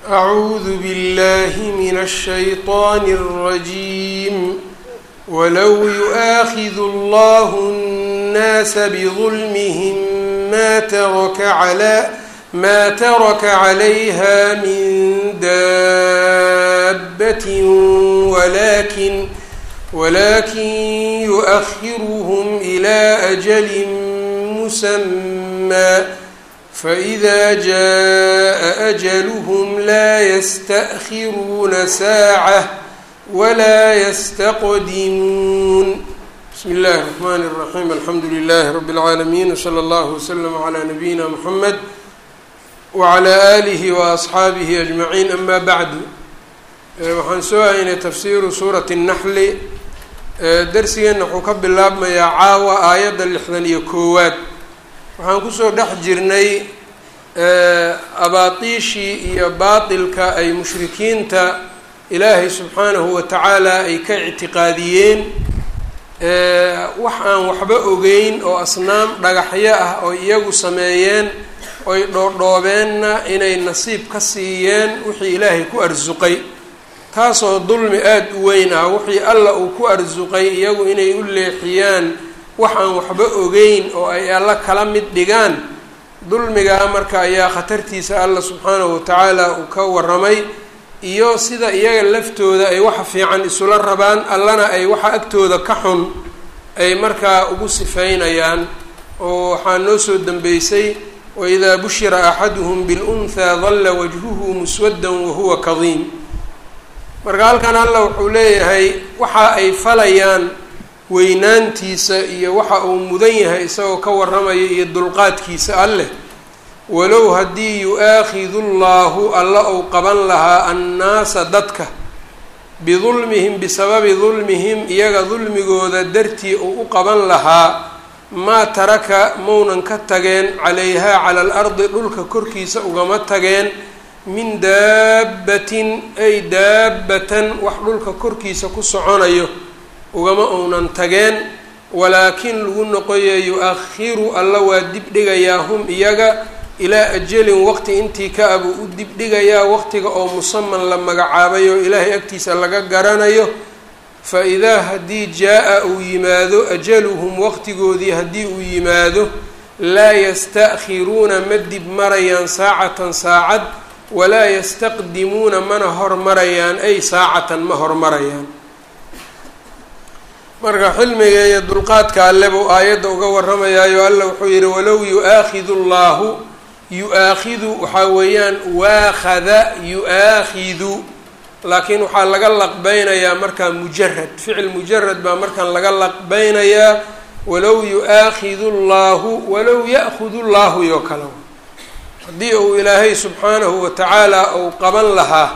أعوذ بالله من الشيطان الرجيم ولو يؤاخذ الله الناس بظلمهم ما ترك على ما ترك عليها من دابة ولكن ولكن يؤخرهم إلى أجل مسمى فإذا جاء أجلهم لا يستأخرون ساعة ولا يستقدمون بسم الله الرحمن الرحيم الحمد لله رب العالمين وصلى الله وسلم على نبينا محمد وعلى آله وأصxaabihi أجمعين أما bعd waxaan soo haynay tafsiru suuraة النحli darsigeena wuxuu ka bilaabmayaa caawa aayadda lixdan iyo koowaad waxaan kusoo dhex jirnay abaatiishii iyo baatilka ay mushrikiinta ilaahay subxaanahu wa tacaala ay ka ictiqaadiyeen wax aan waxba ogeyn oo asnaam dhagaxyo ah oo iyagu sameeyeen oy dhoodhoobeenna inay nasiib ka siiyeen wixii ilaahay ku arsuqay taasoo dulmi aada u weyn ah wixii alla uu ku arsuqay iyagu inay u leexiyaan wax aan waxba ogeyn oo ay alla kala mid dhigaan dulmigaa marka ayaa khatartiisa alla subxaanahu watacaala uu ka waramay iyo sida iyaga laftooda ay waxa fiican isula rabaan allana ay waxa agtooda ka xun ay markaa ugu sifeynayaan oo waxaa noo soo dambeysay waidaa bushira axaduhum bilunhaa dalla wajhuhu muswaddan wahuwa kadiim marka halkan alla wuxuu leeyahay waxa ay falayaan weynaantiisa iyo waxa uu mudan yahay isagoo ka warramaya iyo dulqaadkiisa alleh walow haddii yu-aakhidu llaahu alla uu qaban lahaa annaasa dadka bidulmihim bisababi dulmihim iyaga dulmigooda dartii uu u qaban lahaa maa taraka maunan ka tageen calayhaa cala alardi dhulka korkiisa ugama tageen min daabbatin ay daabbatan wax dhulka korkiisa ku soconayo ugama uunan tageen walaakin lagu noqoya yu-akhiru alla waa dibdhigayaa hum iyaga ilaa ajalin waqti intii ka abuu u dibdhigayaa waqtiga oo musaman la magacaabay oo ilaahay agtiisa laga garanayo fa idaa haddii jaa-a uu yimaado ajaluhum waqtigoodii haddii uu yimaado laa yasta'khiruuna ma dib marayaan saacatan saacad walaa yastaqdimuuna mana hormarayaan ay saacatan ma hormarayaan marka xilmiga iyo dulqaadka alle buu aayadda uga warramayaayo alla wuxuu yidhi walow yu-aakhidu llaahu yu-aakhidu waxaa weeyaan waakhada yu-aakhidu laakiin waxaa laga laqbeynayaa markaa mujarad ficil mujarad baa markaan laga laqbeynayaa walow yu-aakhidu llaahu walow ya-khudu llaahu iyo kale haddii uu ilaahay subxaanahu wa tacaala uu qaban lahaa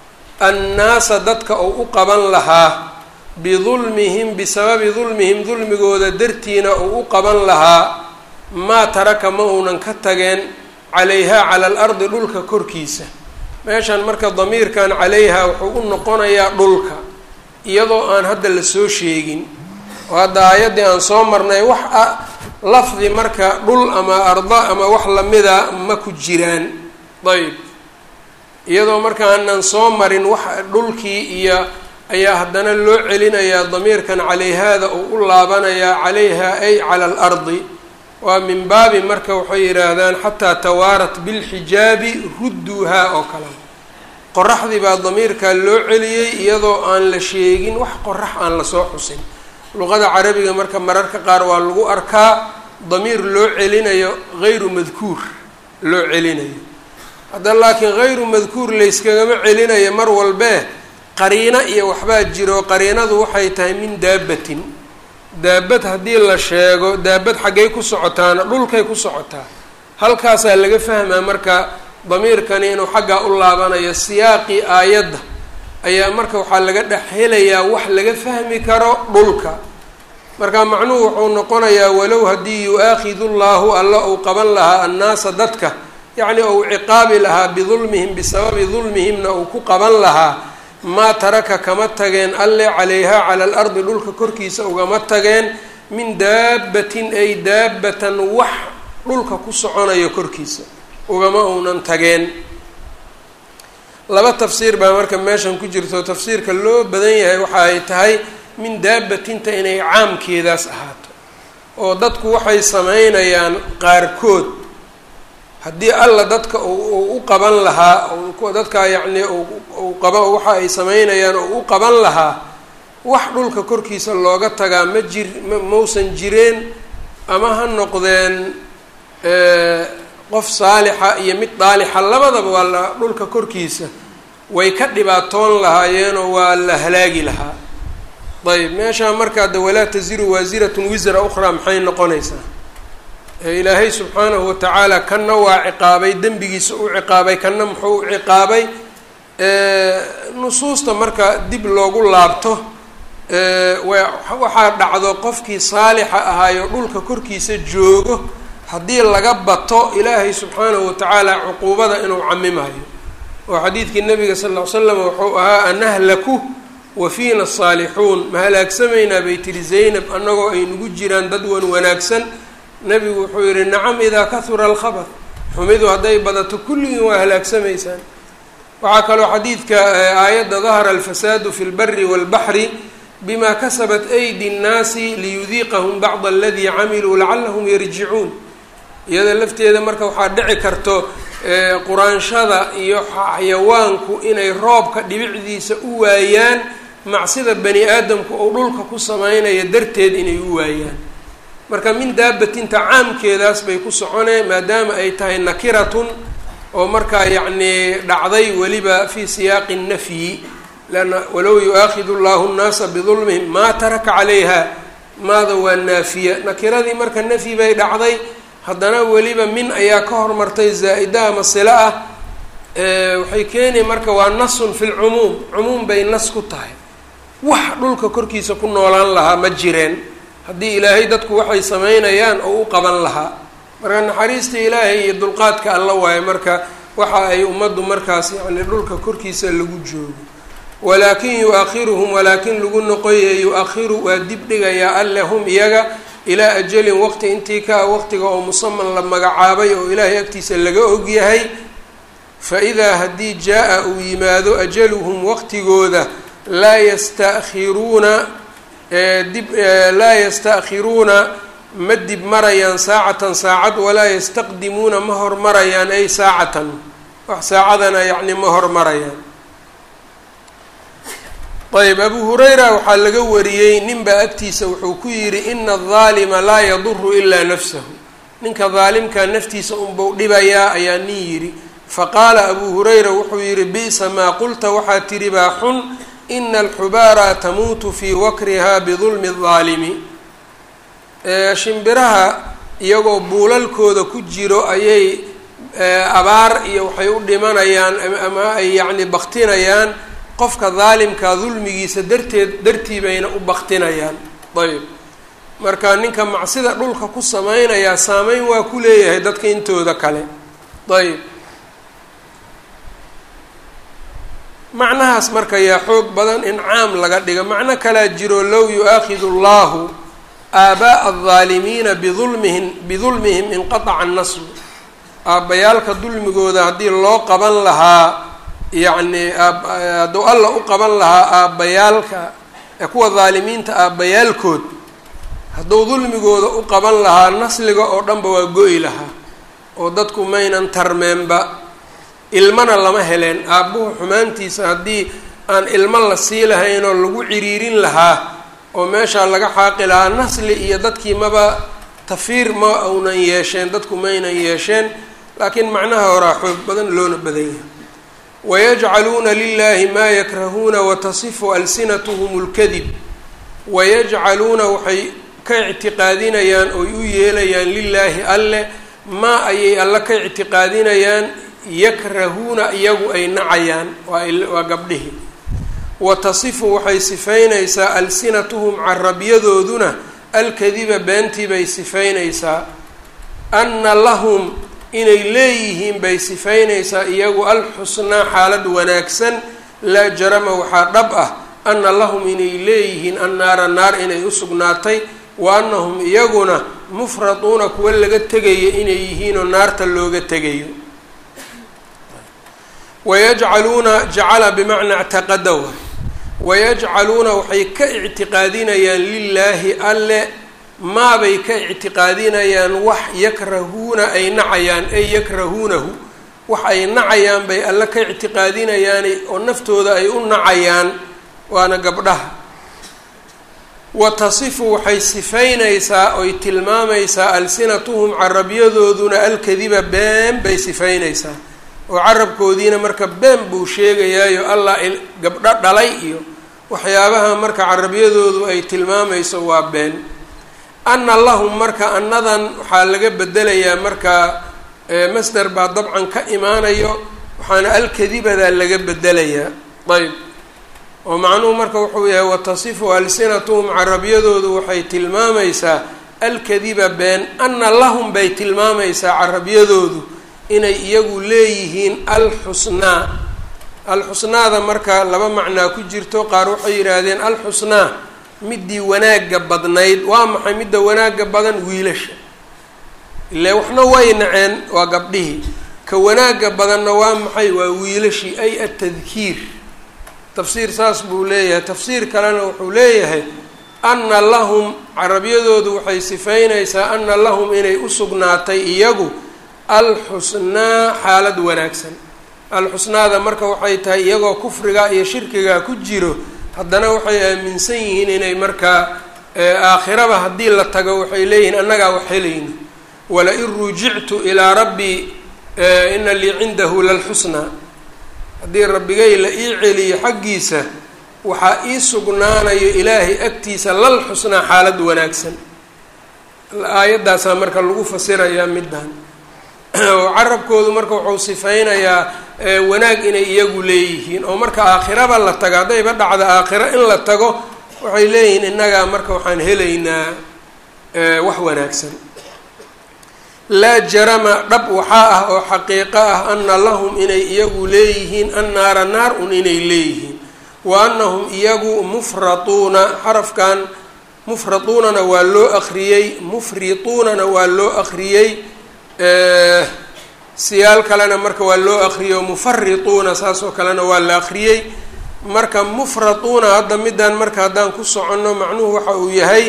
annaasa dadka uu u qaban lahaa bidulmihim bisababi dulmihim dulmigooda dartiina uu u qaban lahaa maa taraka ma uunan ka tageen calayhaa cala alardi dhulka korkiisa meeshan marka damiirkan calayhaa wuxuu u noqonayaa dhulka iyadoo aan hadda la soo sheegin oo hadda aayaddii aan soo marnay wax a lafdi marka dhul ama arda ama wax lamida ma ku jiraan ayb iyadoo marka aanan soo marin wax dhulkii iyo ayaa haddana loo celinayaa damiirkan calayhaada uu u laabanayaa calayha ay cala alardi waa min baabi marka waxay yidhaahdaan xataa tawaarat bilxijaabi rudduuhaa oo kale qoraxdii baa damiirkaa loo celiyey iyadoo aan la sheegin wax qorax aan lasoo xusin luqada carabiga marka mararka qaar waa lagu arkaa damiir loo celinayo hayru madkuur loo celinayo hadda laakiin hayru madkuur layskagama celinayo mar walbee qariino iyo waxbaa jiro qariinadu waxay tahay min daabatin daabad haddii la sheego daabad xaggay ku socotaana dhulkay ku socotaa halkaasaa laga fahmaa marka damiirkani inuu xaggaa u laabanayo siyaaqii aayadda ayaa marka waxaa laga dhex helayaa wax laga fahmi karo dhulka marka macnuhu wuxuu noqonayaa walow haddii yu-aakhidu llaahu alla uu qaban lahaa annaasa dadka yacni ou ciqaabi lahaa bidulmihim bisababi dulmihimna uu ku qaban lahaa maa taraka kama tageen alle calayhaa cala alardi dhulka korkiisa ugama tageen min daabbatin ay daabbatan wax dhulka ku soconayo korkiisa ugama uunan tageen laba tafsiir baa marka meeshan ku jirto tafsiirka loo badan yahay waxa ay tahay min daabatinta inay caamkeedaas ahaato oo dadku waxay sameynayaan qaarkood haddii alla dadka u u qaban lahaa dadka yacnii u qaba waxa ay sameynayaan oo u qaban lahaa wax dhulka korkiisa looga tagaa ma jir mausan jireen ama ha noqdeen qof saalixa iyo mid daalixa labadaba waa la dhulka korkiisa way ka dhibaatoon lahaayeenoo waa la halaagi lahaa ayb meeshaa markaa de walaa taziru waasiratun wisra ukhraa maxay noqonaysaa ilaahay subxaanahu watacaala kanna waa ciqaabay dembigiisa u ciqaabay kanna muxuu u ciqaabay nusuusta marka dib loogu laabto waxaa dhacdo qofkii saalixa ahaayo dhulka korkiisa joogo haddii laga bato ilaahay subxaanahu watacaala cuquubada inuu camimayo oo xadiidkii nabiga sal ll ly slam wuxuu ahaa anahlaku wa fiina asaalixuun ma halaagsamaynaa bay tiri zaynab annagoo ay nagu jiraan dad wan wanaagsan nabigu wuxuu yihi nacam idaa kahura alkhabar xumidu hadday badato kulligiin waa halaagsamaysaan waxaa kaloo xadiidka aayadda dahara alfasaadu fi lbari walbaxri bima kasabat aydi nnaasi liyudiiqahum bacda aladii camiluu lacalahum yarjicuun iyada lafteeda marka waxaa dhici karto quraanshada iyo xayawaanku inay roobka dhibicdiisa u waayaan macsida bani aadamku oo dhulka ku sameynaya darteed inay u waayaan marka min daabatinta caamkeedaas bay ku soconeen maadaama ay tahay nakiratun oo markaa yacnii dhacday weliba fi siyaaqi nafyi leanna walow yu-aakhidu llahu nnaasa bidulmihim maa taraka calayha maada waa naafiya nakiradii marka nafyi bay dhacday haddana weliba min ayaa ka hormartay zaa-ida ama silo ah waxay keeni marka waa nasun fi lcumuum cumuum bay nas ku tahay wax dhulka korkiisa ku noolaan lahaa ma jireen haddii ilaahay dadku waxay sameynayaan oo u qaban lahaa marka naxariista ilaahay iyo dulqaadka alla waayo marka waxa ay ummaddu markaas yacni dhulka korkiisa lagu joogo walaakin yu-akhiruhum walaakin lagu noqoye yu-akhiru waa dib dhigayaa alle hum iyaga ilaa ajalin waqti intii ka waqtiga oo musaman la magacaabay oo ilaahay agtiisa laga ogyahay fa idaa haddii jaa-a uu yimaado ajaluhum waqtigooda laa yasta'khiruuna dib laa yasta'khiruuna ma dib marayaan saacatan saacad walaa yastaqdimuuna ma hormarayaan ay saacatan wax saacadana yacni ma hormarayaan ayb abu hurayra waxaa laga wariyey ninbaa agtiisa wuxuu ku yidhi ina adaalima laa yaduru ilaa nafsahu ninka daalimkaa naftiisa unbau dhibayaa ayaa nin yidhi faqaala abu hurayra wuxuu yidhi bi'sa maa qulta waxaa tidhi baa xun ina alxubaara tamuutu fii wakriha bidulmi aldaalimi shimbiraha iyagoo buulalkooda ku jiro ayay abaar iyo waxay u dhimanayaan ama ay yacni baktinayaan qofka daalimka dulmigiisa darteed dartii bayna u baktinayaan ayb marka ninka macsida dhulka ku sameynayaa saameyn waa ku leeyahay dadka intooda kale ayb macnahaas marka yaa xoog badan in caam laga dhigo macno kalaa jiro low yu-aakhidu allahu aabaa'a aldaalimiina bidulmihim bidulmihim inqataca annasru aabbayaalka dulmigooda haddii loo qaban lahaa yacni hadduu alla u qaban lahaa aabbayaalka ee kuwa daalimiinta aabbayaalkood hadduu dulmigooda u qaban lahaa nasliga oo dhanba waa go-i lahaa oo dadku maynan tarmeenba ilmana lama heleen aabbuhu xumaantiisa haddii aan ilmo la sii lahayn oo lagu ciriirin lahaa oo meeshaa laga xaaqi lahaa nasli iyo dadkii maba tafiir ma aunan yeesheen dadku maynan yeesheen laakiin macnaha horaa xoog badan loona badan yahay wayajcaluuna lilahi maa yakrahuuna watasifu alsinatuhum اlkadib wayajcaluuna waxay ka ictiqaadinayaan oy u yeelayaan lilaahi alle maa ayay alle ka ictiqaadinayaan yakrahuuna iyagu ay nacayaan waa gabdhihii watasifu waxay sifaynaysaa alsinatuhum carabyadooduna alkadiba beentii bay sifaynaysaa anna lahum inay leeyihiin bay sifaynaysaa iyagu alxusnaa xaalad wanaagsan laa jarama waxaa dhab ah anna lahum inay leeyihiin annaara naar inay u sugnaatay wa annahum iyaguna mufraduuna kuwa laga tegayo inay yihiinoo naarta looga tegayo wayajcaluuna jacala bimacnaa ictaqada waay wayajcaluuna waxay ka ictiqaadinayaan lilaahi alle maabay ka ictiqaadinayaan wax yakrahuuna ay nacayaan ay yakrahuunahu wax ay nacayaan bay alle ka ictiqaadinayaan oo naftooda ay u nacayaan waana gabdhaha wa tasifu waxay sifaynaysaa oy tilmaamaysaa alsinatuhum carabyadooduna alkadiba been bay sifaynaysaa oo carabkoodiina marka been buu sheegayaayo allah gabdho dhalay iyo waxyaabaha marka carabyadoodu ay tilmaamayso waa been anna lahum marka annadan waxaa laga bedelayaa marka masder baa dabcan ka imaanayo waxaana alkadibadaa laga bedelayaa ayb oo macnuhu marka wuxuu yahay watasifu alsinatuhum carabyadoodu waxay tilmaamaysaa alkadiba been anna lahum bay tilmaamaysaa carabyadoodu inay iyagu leeyihiin alxusnaa alxusnaada marka laba macnaa ku jirto qaar waxay yidhaahdeen alxusnaa midii wanaagga badnayd waa maxay midda wanaagga badan wiilasha ile waxna way naceen waa gabdhihii ka wanaagga badanna waa maxay waa wiilashii ay atadkiir tafsiir saas buu leeyahay tafsiir kalena wuxuu leeyahay anna lahum carabyadoodu waxay sifaynaysaa anna lahum inay u sugnaatay iyagu alxusnaa xaalad wanaagsan alxusnaada marka waxay tahay iyagoo kufriga iyo shirkiga ku jiro haddana waxay aaminsan yihiin inay markaa aakhiraba haddii la tago waxay leeyihiin annagaa wax helayno wala-in rujictu ilaa rabbii ina lii cindahu lalxusnaa haddii rabbigay la ii celiyo xaggiisa waxaa ii sugnaanayo ilaahay agtiisa lal xusnaa xaalad wanaagsan aayaddaasaa marka lagu fasirayaa middan oo carabkoodu marka wuxuu sifaynayaa wanaag inay iyagu leeyihiin oo marka aakhiraba la tago haddayba dhacda aakhiro in la tago waxay leeyihiin innagaa marka waxaan helaynaa wax wanaagsan laa jarama dhab waxaa ah oo xaqiiqo ah ana lahum inay iyagu leeyihiin annaara naar un inay leeyihiin wa anahum iyagu mufratuuna xarafkan mufratuunana waa loo akriyey mufrituunana waa loo akriyey siyaal kalena marka waa loo akriyey oo mufarituuna saas oo kalena waa la akriyey marka mufratuuna hadda middan marka haddaan ku soconno macnuhu waxa uu yahay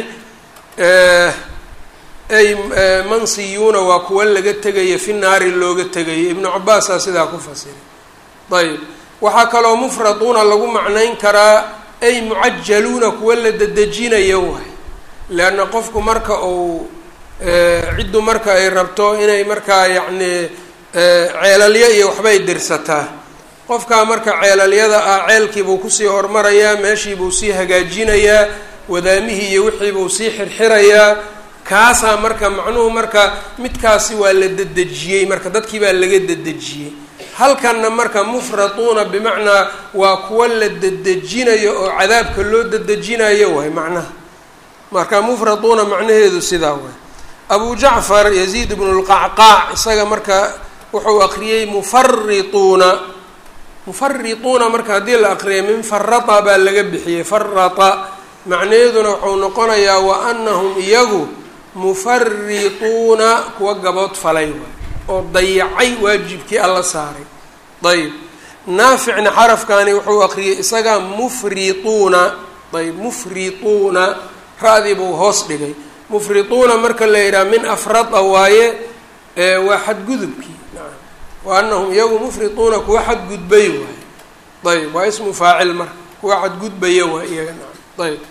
ay mansiyuuna waa kuwa laga tegaya fi naari looga tegaya ibnu cabaasaa sidaa ku fasiray ayb waxaa kaloo mufratuuna lagu macnayn karaa ay mucajaluuna kuwa la dedejinayo waay leanna qofku marka uu ciddu marka ay rabto inay markaa yacni ceelalyo iyo waxbay dirsataa qofkaa marka ceelalyada ah ceelkiibuu kusii hormarayaa meeshiibuu sii hagaajinayaa wadaamihii iyo wixiibuu sii xirxirayaa kaasaa marka macnuhu marka midkaasi waa la dedejiyey marka dadkii baa laga dedejiyey halkanna marka mufratuuna bimacnaa waa kuwa la dedejinayo oo cadaabka loo dedejinayo waay macnaha marka mufratuuna macnaheedu sidaa waay abu jacfar yaziid bnu lqacqaac isaga marka wuxuu akriyey mufarituuna mufarituuna marka haddii la akriyay min farata baa laga bixiyey farata macnaheeduna wuxuu noqonayaa wa anahum iyagu mufarituuna kuwa gabood falay waay oo dayacay waajibkii alla saaray ayb naaficna xarafkani wuxuu akriyey isaga mufrituuna ayb mufrituuna ra-dii buu hoos dhigay mufrituuna marka la yidhaha min afrada waaye waa xadgudubkii naam wa anahum iyagu mufrituuna kuwa xadgudbay waay ayb waa ismu faacil marka kuwa xadgudbaya waay iyaga naam ayb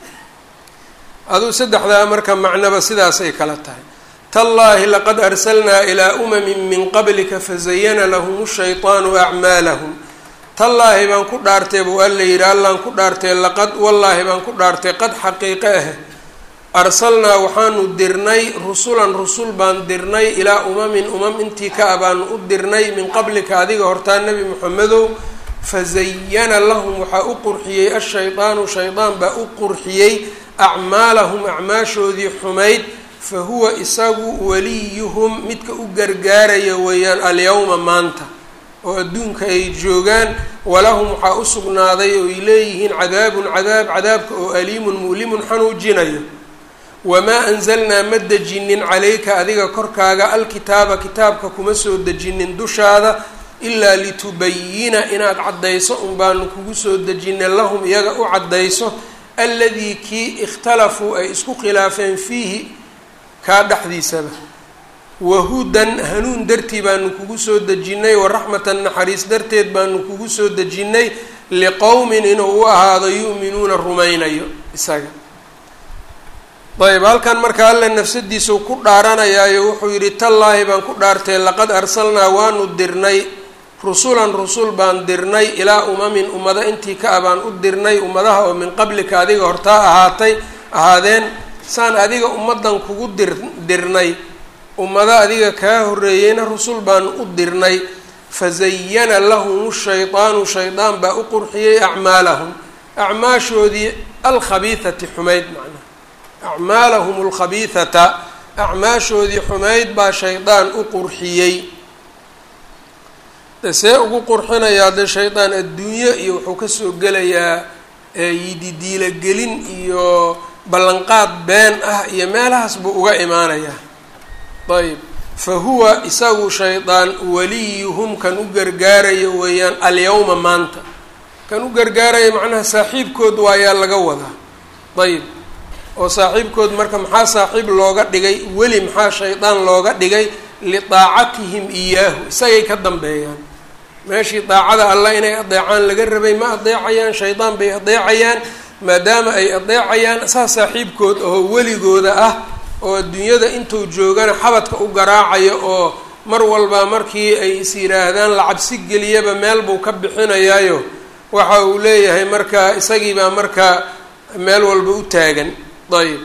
aduu saddexdaa marka macnaba sidaasay kala tahay tallaahi laqad arsalnaa ilaa umamin min qablika fazayana lahum shayطaanu acmaalahum tallaahi baan ku dhaartay buu alla yidhi allaan ku dhaartay laqad wallaahi baan ku dhaartay qad xaqiiqe ah arsalnaa waxaanu dirnay rusulan rusul baan dirnay ilaa umamin umam intii ka ah baanu u dirnay min qablika adiga hortaa nebi moxamedow fazayana lahum waxaa u qurxiyey ashaydaanu shaydaan baa u qurxiyey acmaalahum acmaashoodii xumayd fa huwa isagu waliyuhum midka u gargaaraya weeyaan alyawma maanta oo adduunka ay joogaan walahum waxaa u sugnaaday oo ay leeyihiin cadaabun cadaab cadaabka oo aliimun mu'limun xanuujinayo wamaa anzalnaa ma dejinin calayka adiga korkaaga alkitaaba kitaabka kuma soo dejinin dushaada ilaa litubayina inaad caddayso un baanu kugu soo dejinay lahum iyaga u caddayso alladii kii ikhtalafuu ay isku khilaafeen fiihi kaa dhexdiisaba wahudan hanuun dartii baanu kugu soo dejinnay waraxmatan naxariis darteed baanu kugu soo dejinnay liqowmin inuu u ahaado yu'minuuna rumaynayo isaga ayb halkan marka alle nafsadiisau ku dhaaranayaayo wuxuu yidhi tallaahi baan ku dhaartay laqad arsalnaa waanu dirnay rusulan rusul baan dirnay ilaa umamin ummado intii ka a baan u dirnay ummadaha oo min qablika adiga hortaa ahaatay ahaadeen saan adiga ummadan kugu dir dirnay ummado adiga kaa horreeyeyna rusul baan u dirnay fazayana lahum shaydaanu shaydaan baa u qurxiyey acmaalahum acmaashoodii alkhabiidati xumayd macnaha acmaalahum alkhabiidata acmaashoodii xumayd baa shaydaan u qurxiyey see ugu qurxinayaa de shaydaan adduunyo iyo wuxuu kasoo gelayaa yididiilogelin iyo ballanqaad been ah iyo meelahaas buu uga imaanayaa ayb fa huwa isagu shaydaan waliyuhum kan u gargaarayo weeyaan alyawma maanta kan u gargaaraya macnaha saaxiibkood waayaa laga wadaa ayb oo saaxiibkood marka maxaa saaxiib looga dhigay weli maxaa shaydaan looga dhigay lidaacatihim iyaahu isagay ka dambeeyaan meeshii daacada allah inay adeecaan laga rabay ma adeecayaan shaydaan bay adeecayaan maadaama ay adeecayaan saa saaxiibkood oo weligooda ah oo adduunyada intuu joogana xabadka u garaacayo oo mar walba markii ay is yidhaahdaan la cabsi geliyaba meel buu ka bixinayaayo waxa uu leeyahay marka isagiibaa marka meel walba u taagan ayb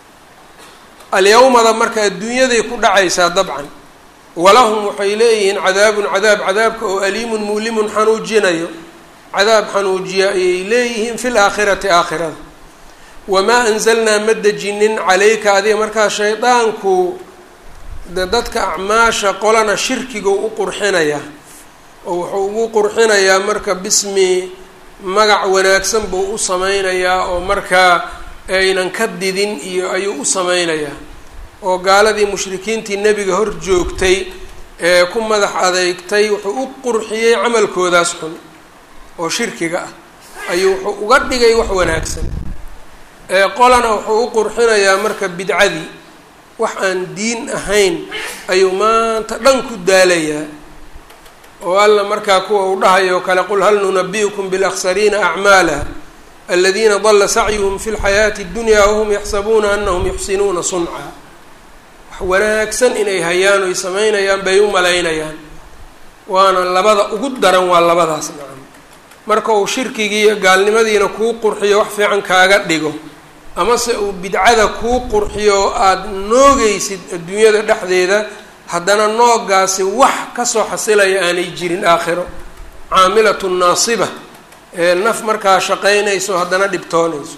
alyawmada marka adduunyaday ku dhacaysaa dabcan walahum waxay leeyihiin cadaabun cadaab cadaabka oo aliimun muulimun xanuujinayo cadaab xanuujiya ayay leeyihiin fi laakhirati aakhirada wamaa anzalnaa ma dejinin calayka adiga markaa shaydaanku de dadka acmaasha qolana shirkiga u qurxinayaa oo wuxuu ugu qurxinayaa marka bismi magac wanaagsan buu u sameynayaa oo markaa aynan ka didin iyo ayuu u sameynayaa oo gaaladii mushrikiintii nebiga hor joogtay ee ku madax adeygtay wuxuu u qurxiyey camalkoodaas xun oo shirkiga ah ayuu wuxuu uga dhigay wax wanaagsan qolana wuxuu u qurxinayaa marka bidcadii wax aan diin ahayn ayuu maanta dhan ku daalayaa oo alla markaa kuwa uu dhahayo kale qul hal nunabi'ukum bilaksariina acmaala aladiina dala sacyuhum fi lxayaati اddunya wahum yaxsabuuna anahum yuxsinuuna sunca wax wanaagsan inay hayaan oy samaynayaan bay u malaynayaan waana labada ugu daran waa labadaas nacam marka uu shirkigii iyo gaalnimadiina kuu qurxiyo wax fiican kaaga dhigo amase uu bidcada kuu qurxiyo aada noogeysid adduunyada dhexdeeda haddana noogaasi wax kasoo xasilaya aanay jirin aakhiro caamilatu naasiba ee naf markaa shaqaynayso haddana dhibtoonayso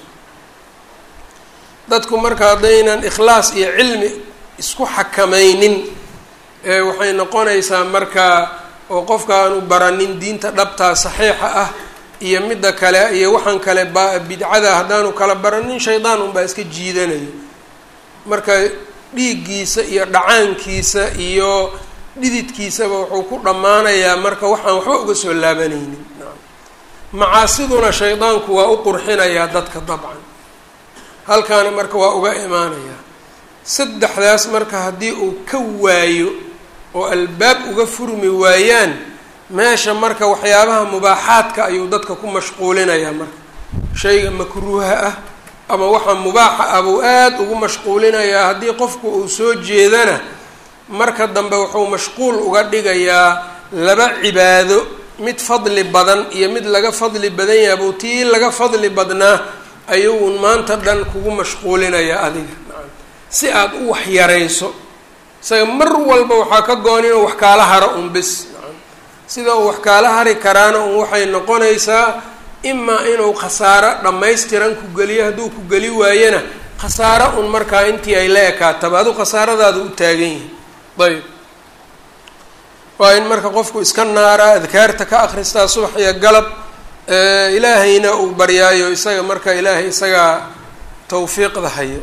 dadku marka haddaynan ikhlaas iyo cilmi isku xakamaynin ee waxay noqonaysaa markaa oo qofka aanu baranin diinta dhabtaa saxiixa ah iyo midda kale iyo waxaan kale ba bidcada haddaanu kala baranin shaydaan unbaa iska jiidanayo marka dhiiggiisa iyo dhacaankiisa iyo dhididkiisaba wuxuu ku dhammaanayaa marka waxaan waxba uga soo laabanaynin macaasiduna shaydaanku waa u qurxinayaa dadka dabcan halkaana marka waa uga imaanayaa saddexdaas marka haddii uu ka waayo oo albaab uga furmi waayaan meesha marka waxyaabaha mubaaxaadka ayuu dadka ku mashquulinayaa marka shayga makruuha ah ama waxa mubaaxa ah buu aada ugu mashquulinayaa haddii qofku uu soo jeedana marka dambe wuxuu mashquul uga dhigayaa laba cibaado mid fadli badan iyo mid laga fadli badan yaha buu tii laga fadli badnaa ayuu maanta dhan kugu mashquulinayaa adiga si aada u waxyarayso isaga mar walba waxaa ka go-an inuu wax kaala haro un bis sida uu wax kaala hari karaana un waxay noqonaysaa imaa inuu khasaaro dhammaystiran ku geliyo hadduu ku geli waayana khasaaro un markaa intii ay la ekaataba adu khasaaradaada u taagan yihi ayb waa in marka qofku iska naaraa adkaarta ka akristaa subax iyo galab ilaahayna uu baryaayo isaga marka ilaahay isagaa tawfiiqda hayo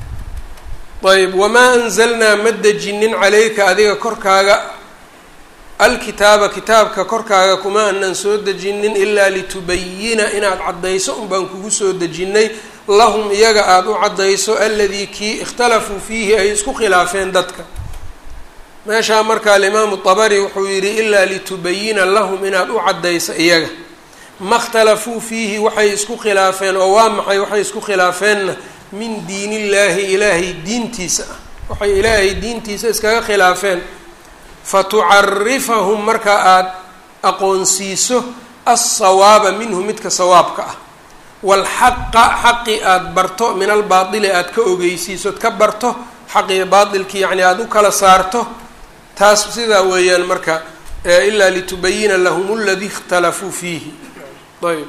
ayb wamaa anzalnaa ma dejinin calayka adiga korkaaga alkitaaba kitaabka korkaaga kuma aanan soo dejinin ilaa litubayina inaad caddayso un baan kugu soo dejinnay lahum iyaga aada u caddayso aladii kii ikhtalafuu fiihi ay isku khilaafeen dadka meeshaa marka alimaamu dabari wuxuu yidhi ilaa litubayina lahum inaad u caddayso iyaga ma اkhtalafuu fiihi waxay isku khilaafeen oo waa maxay waxay isku khilaafeenna min diin illaahi ilaahay diintiisa ah waxay ilaahay diintiisa iskaga khilaafeen fatucarifahum marka aada aqoonsiiso alsawaaba minhu midka sawaabka ah waalxaqa xaqi aada barto min albaatili aada ka ogeysiisood ka barto xaqiyo baatilki yacni aada u kala saarto taas sidaa weeyaan marka ilaa litubayina lahum aladii ikhtalafuu fiihi ayb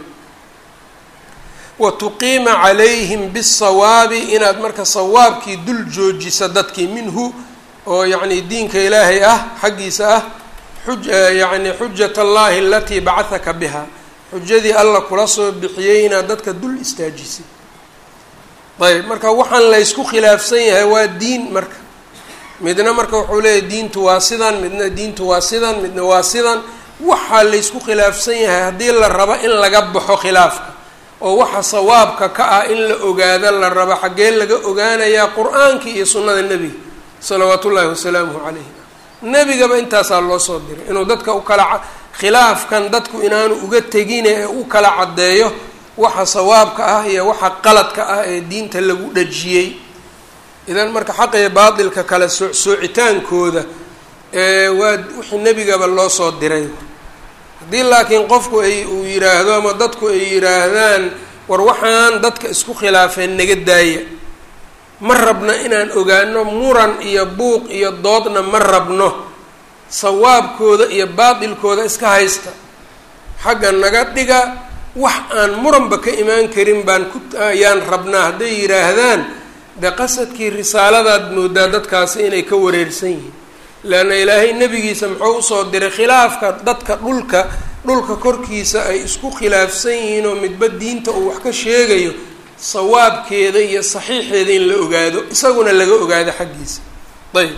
wa tuqiima calayhim bisawaabi inaad marka sawaabkii dul joojisa dadkii minhu oo yacni diinka ilaahay ah xaggiisa ah xuj yacni xujat allahi alatii bacahaka biha xujadii alla kula soo bixiyey inaad dadka dul istaajisid ayb marka waxaan laysku khilaafsan yahay waa diin marka midna marka wuxuu leeyahy diintu waa sidan midna diintu waa sidan midna waa sidan waxaa laysku khilaafsan yahay haddii la rabo in laga baxo khilaafka oo waxa sawaabka ka ah in la ogaado la rabo xaggee laga ogaanayaa qur-aankii iyo sunnada nebiga salawaat ullaahi wasalaamuhu calayhi nebigaba intaasaa loo soo diray inuu dadka u kala khilaafkan dadku inaanu uga tegine ee u kala caddeeyo waxa sawaabka ah iyo waxa qaladka ah ee diinta lagu dhajiyey idan marka xaqa iyo baatilka kala soo soocitaankooda waa wixii nebigaba loo soo diray haddii laakiin qofku ay uu yidhaahdo ama dadku ay yidhaahdaan war waxaan dadka isku khilaafeen naga daaya ma rabno inaan ogaano muran iyo buuq iyo doodna ma rabno sawaabkooda iyo baatilkooda iska haysta xagga naga dhiga wax aan muranba ka imaan karin baan ku ayaan rabnaa hadday yidhaahdaan dee qasadkii risaaladaad moodaa dadkaasi inay ka wareersan yihiin leanna ilaahay nebigiisa muxuu usoo diray khilaafka dadka dhulka dhulka korkiisa ay isku khilaafsan yihiin oo midba diinta uu wax ka sheegayo sawaabkeeda iyo saxiixeeda in la ogaado isaguna laga ogaado xaggiisa ayb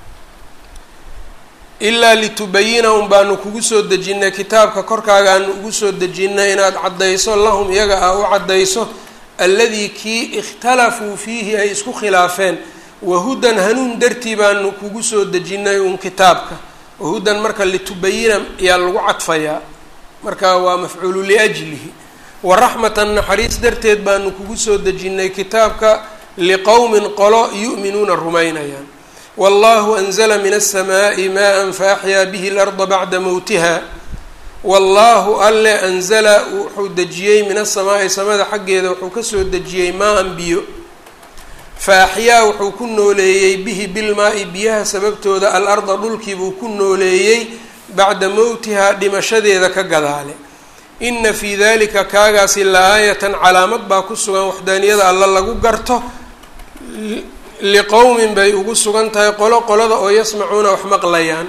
ilaa litubayina un baanu kugu soo dejinnay kitaabka korkaagaanu ugu soo dejinnay inaad caddayso lahum iyaga ah u caddayso alladii kii ikhtalafuu fiihi ay isku khilaafeen wahudan hanuun dartii baanu kugu soo dejinnay uun kitaabka wahudan marka litubayina ayaa lagu cadfayaa marka waa mafcuulu liajlihi waraxmatan naxariis darteed baanu kugu soo dejinnay kitaabka liqowmin qolo yu'minuuna rumaynayaan wallahu anzla min aلsamaaءi maa faaxyaa bihi اlarda bacda mowtiha wallahu alle anzala wuxuu dejiyey min asamaa'i samada xaggeeda wuxuu kasoo dejiyey maa-an biyo faaxyaa wuxuu ku nooleeyey bihi bilmaa-i biyaha sababtooda alarda dhulkiibuu ku nooleeyey bacda mowtihaa dhimashadeeda ka gadaale ina fii dalika kaagaasi la-aayatan calaamad baa ku sugan waxdaaniyada alla lagu garto liqowmin bay ugu sugan tahay qolo qolada oo yasmacuuna wax maqlayaan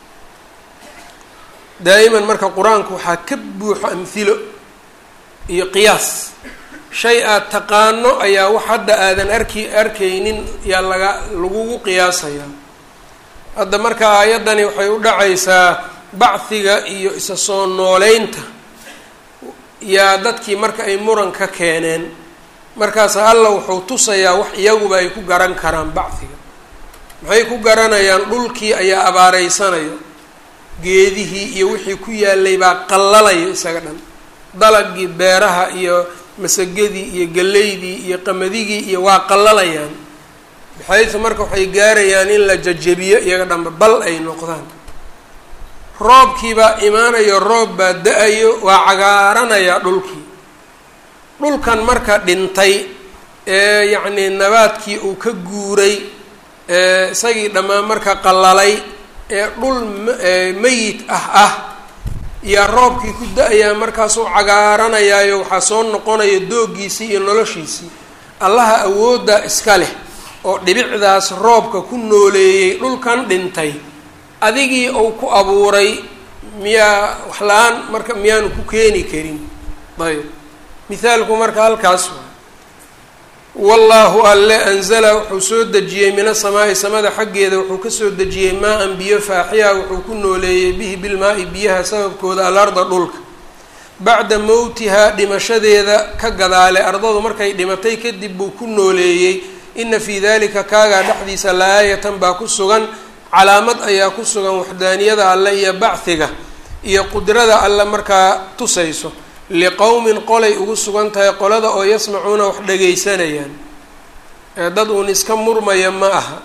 daa'iman marka qur-aanku waxaa ka buuxo amhilo iyo qiyaas shay aad taqaano ayaa wax hadda aadan arki arkaynin yaa laga lagugu qiyaasayaa hadda marka aayaddani waxay u dhacaysaa bacdiga iyo isa soo nooleynta yaa dadkii marka ay muran ka keeneen markaasa alla wuxuu tusayaa wax iyaguba ay ku garan karaan bacdiga maxay ku garanayaan dhulkii ayaa abaaraysanayo geedihii iyo wixii ku yaalay baa qallalayo isaga dhan dalagii beeraha iyo masagadii iyo galeydii iyo qamadigii iyo waa qallalayaan baxaysu marka waxay gaarayaan in la jajabiyo iyaga dhanba bal ay noqdaan roobkiibaa imaanayo roob baa da-ayo waa cagaaranayaa dhulkii dhulkan marka dhintay ee yacnii nabaadkii uu ka guuray ee isagii dhammaan marka qallalay ee dhul meyit ah ah yaa roobkii ku da-ayaa markaasuu cagaaranayaayo waxaa soo noqonaya dooggiisii iyo noloshiisii allaha awooddaa iska leh oo dhibicdaas roobka ku nooleeyey dhulkan dhintay adigii uu ku abuuray miyaa wax la-aan marka miyaanu ku keeni karin ayb mithaalku marka halkaas waay wallaahu alle anzala wuxuu soo dejiyey min asamaa'i samada xaggeeda wuxuu kasoo dejiyey maa-an biyo faaxiya wuxuu ku nooleeyey bihi bilmaa-i biyaha sababkooda alarda dhulka bacda mowtihaa dhimashadeeda ka gadaale ardadu markay dhimatay kadib buu ku nooleeyey ina fii dalika kaagaa dhexdiisa la-aayatan baa ku sugan calaamad ayaa ku sugan waxdaaniyada alle iyo bachiga iyo qudrada alle markaa tusayso liqowmin qolay ugu sugan tahay qolada oo yasmacuuna wax dhagaysanayaan ee dad uun iska murmaya ma aha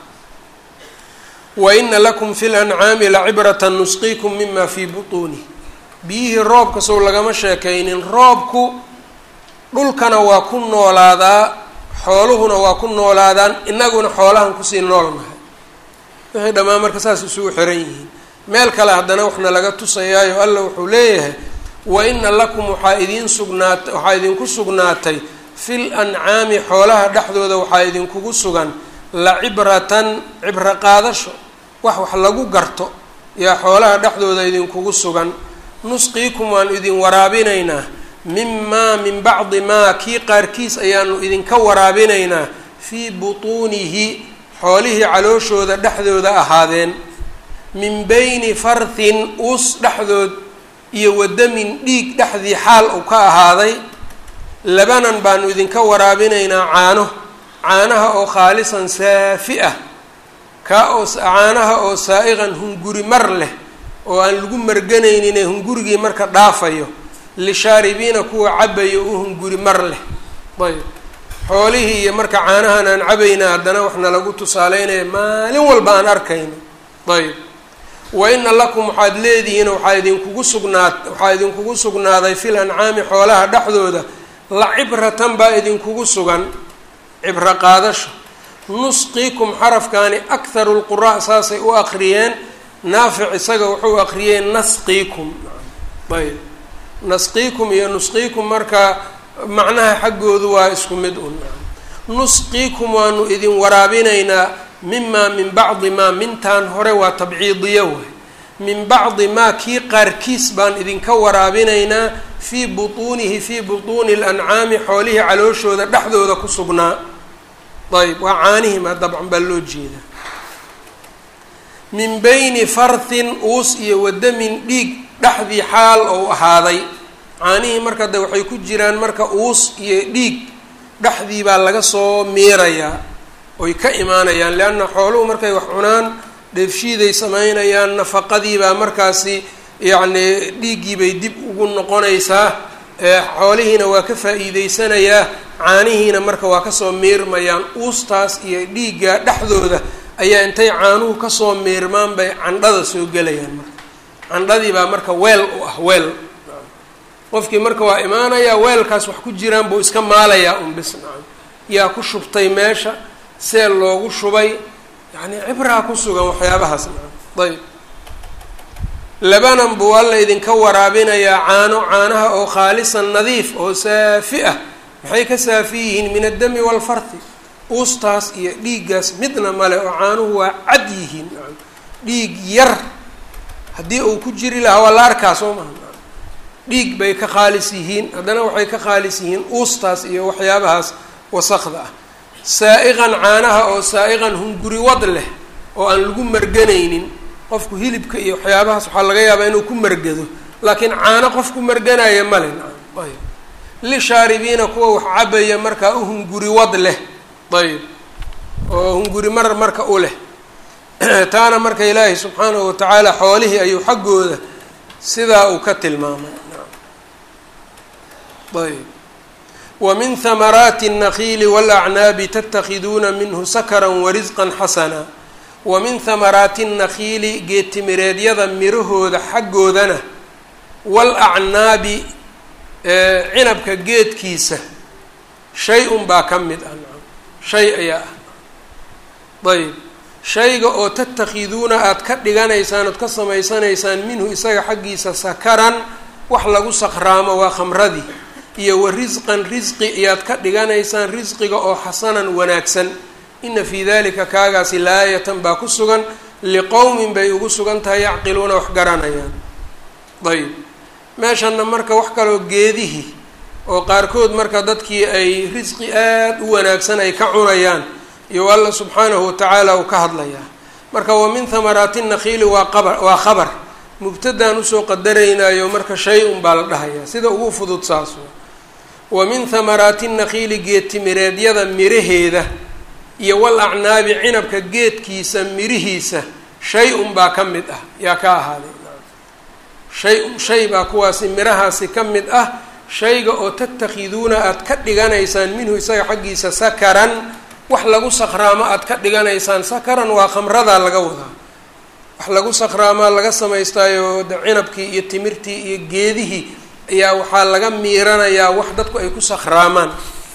wa ina lakum fi lancaami lacibrata nusqiikum mima fii butuunih biyihii roobka sow lagama sheekaynin roobku dhulkana waa ku noolaadaa xooluhuna waa ku noolaadaan innaguna xoolahan kusii noolnahay wixii dhammaan marka saas isugu xiran yihiin meel kale haddana waxna laga tusayaayo alla wuxuu leeyahay wa ina lakum waxaa idiin sugnaat waxaa idinku sugnaatay fil ancaami xoolaha dhexdooda waxaa idinkugu sugan la cibratan cibro qaadasho wax wax lagu garto yaa xoolaha dhexdooda idinkugu sugan nusqiikum waanu idin waraabinaynaa mimaa min bacdi maa kii qaarkiis ayaanu idinka waraabinaynaa fii butuunihi xoolihii calooshooda dhexdooda ahaadeen min bayni farthin uus dhexdood iyo wadamin dhiig dhexdii xaal uu ka ahaaday labanan baanu idinka waraabinaynaa caano caanaha oo khaalisan saafi ah kaa oo caanaha oo saa-iqan hunguri mar leh oo aan lagu marganaynin ee hungurigii marka dhaafayo lishaaribiina kuwa cabayo u hunguri mar leh ayb xoolihii iyo marka caanahan aan cabayna haddana waxna lagu tusaaleynaya maalin walba aan arkayno ayb wa ina lakum waxaad leedihiin waxaa idinkugu sugnaad waxaa idinkugu sugnaaday fil ancaami xoolaha dhexdooda la cibratan baa idinkugu sugan cibro qaadasho nusqiikum xarafkaani akharu lqura' saasay u aqriyeen naafic isaga wuxuu aqriyey nasqiikum ayb nasqiikum iyo nusqiikum marka macnaha xaggoodu waa isku mid un nusqiikum waanu idin waraabinaynaa mimaa min bacdi maa mintaan hore waa tabciidiyo waay min bacdi maa kii qaarkiis baan idinka waraabinaynaa fii butuunihi fii butuuni lancaami xoolihii calooshooda dhexdooda ku sugnaa ayb waa caanihima dabcan baa loo jeedaa min bayni farthin uus iyo wadamin dhiig dhexdii xaal ou ahaaday caanihii marka de waxay ku jiraan marka uus iyo dhiig dhexdii baa laga soo miirayaa oy ka imaanayaan leanna xooluhu markay wax cunaan dheefshiiday samaynayaan nafaqadii baa markaasi yacni dhiiggii bay dib ugu noqonaysaa xoolihiina waa ka faa-iideysanayaa caanihiina marka waa kasoo miirmayaan uustaas iyo dhiigga dhexdooda ayaa intay caanuhu kasoo miirmaan bay candhada soo gelayaan marka candhadii baa marka weel u ah weel qofkii marka waa imaanayaa weelkaas wax ku jiraan buu iska maalayaa un bis nacam yaa ku shubtay meesha see loogu shubay yacni cibraa ku sugan waxyaabahaas nacam ayb labanan buu alla idinka waraabinayaa caano caanaha oo khaalisan nadiif oo saafi ah maxay ka saafi yihiin min addami waalfarti uustaas iyo dhiiggaas midna male oo caanuhu waa cad yihiin nacam dhiig yar haddii uu ku jiri lahaa waa la arkaa soo maha dhiig bay ka khaalis yihiin haddana waxay ka khaalis yihiin uustaas iyo waxyaabahaas wasaqda ah saa-iqan caanaha oo saa-iqan hunguri wad leh oo aan lagu marganaynin qofku hilibka iyo waxyaabahaas waxaa laga yaabaa inuu ku margado laakiin caano qof ku marganaya male ayb lishaaribiina kuwa wax cabaya markaa u hunguri wad leh ayb oo hunguri mar marka u leh taana marka ilaahay subxaanahu watacaala xoolihii ayuu xaggooda sidaa uu ka tilmaamay ayb wamin hamaraati الnakiili wاlacnaabi tatakhiduuna minhu sakra warisqa xasana wamin hamaraati الnakiili geedtimireedyada mirahooda xaggoodana wاlacnaabi cinabka geedkiisa shay-un baa ka mid ah shay ayaa ah ayb shayga oo tatakhiduuna aada ka dhiganaysaan ood ka samaysanaysaan minhu isaga xaggiisa sakaran wax lagu sakraamo waa khamradii iyo wa risqan risqi iyaad ka dhiganaysaan risqiga oo xasanan wanaagsan ina fii dalika kaagaasi laayatan baa ku sugan liqowmin bay ugu sugan tahay yacqiluuna wax garanayaan ayb meeshanna marka wax kaloo geedihii oo qaarkood marka dadkii ay risqi aada u wanaagsan ay ka cunayaan iyo alla subxaanahu watacaala uu ka hadlayaa marka wa min hamaraati nakhiili waa qabar waa khabar mubtadaan usoo qadaraynayo marka shay un baa la dhahayaa sida ugu fudud saas wa min hamaraati nakhiili geedtimireedyada miraheeda iyo wal acnaabi cinabka geedkiisa mirihiisa shay un baa ka mid ah yaa ka ahaaday shay un shay baa kuwaasi mirahaasi ka mid ah shayga oo tatakhiduuna aada ka dhiganaysaan minhu isaga xaggiisa sakaran wax lagu sakhraamo aada ka dhiganaysaan sakaran waa khamradaa laga wadaa wax lagu sakhraamaa laga samaystaayo de cinabkii iyo timirtii iyo geedihii ayaa waxaa laga miiranayaa wax dadku ay ku sakhraamaan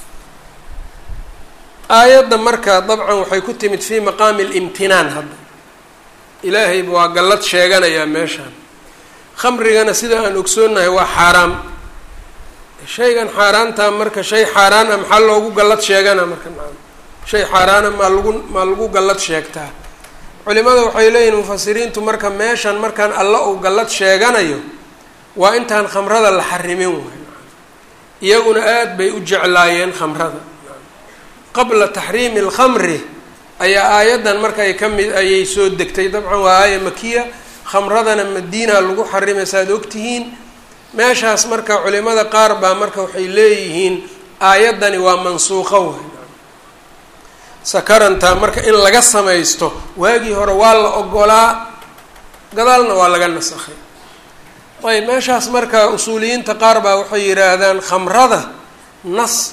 aayadda marka dabcan waxay ku timid fii maqaami alimtinaan hadda ilaahay waa gallad sheeganayaa meeshaan khamrigana sida aan ogsoonnahay waa xaaraam shaygan xaaraantaa marka shay xaaraan ah maxaa loogu gallad sheegana marka maa shay xaaraana maa lagu maa lagu gallad sheegtaa culimada waxay leeyihin mufasiriintu marka meeshan markaan alla uu gallad sheeganayo waa intaan khamrada la xarimin waay iyaguna aada bay u jeclaayeen khamrada qabla taxriimi alkhamri ayaa aayaddan marka ay ka mid ayay soo degtay dabcan waa aaya makiya khamradana madiina lagu xarimay saaad ogtihiin meeshaas marka culimada qaar baa marka waxay leeyihiin aayaddani waa mansuuqo waay sakaranta marka in laga samaysto waagii hore waa la ogolaa gadaalna waa laga nasakhay ayb meeshaas marka usuuliyiinta qaar baa waxay yidhaahdaan khamrada nas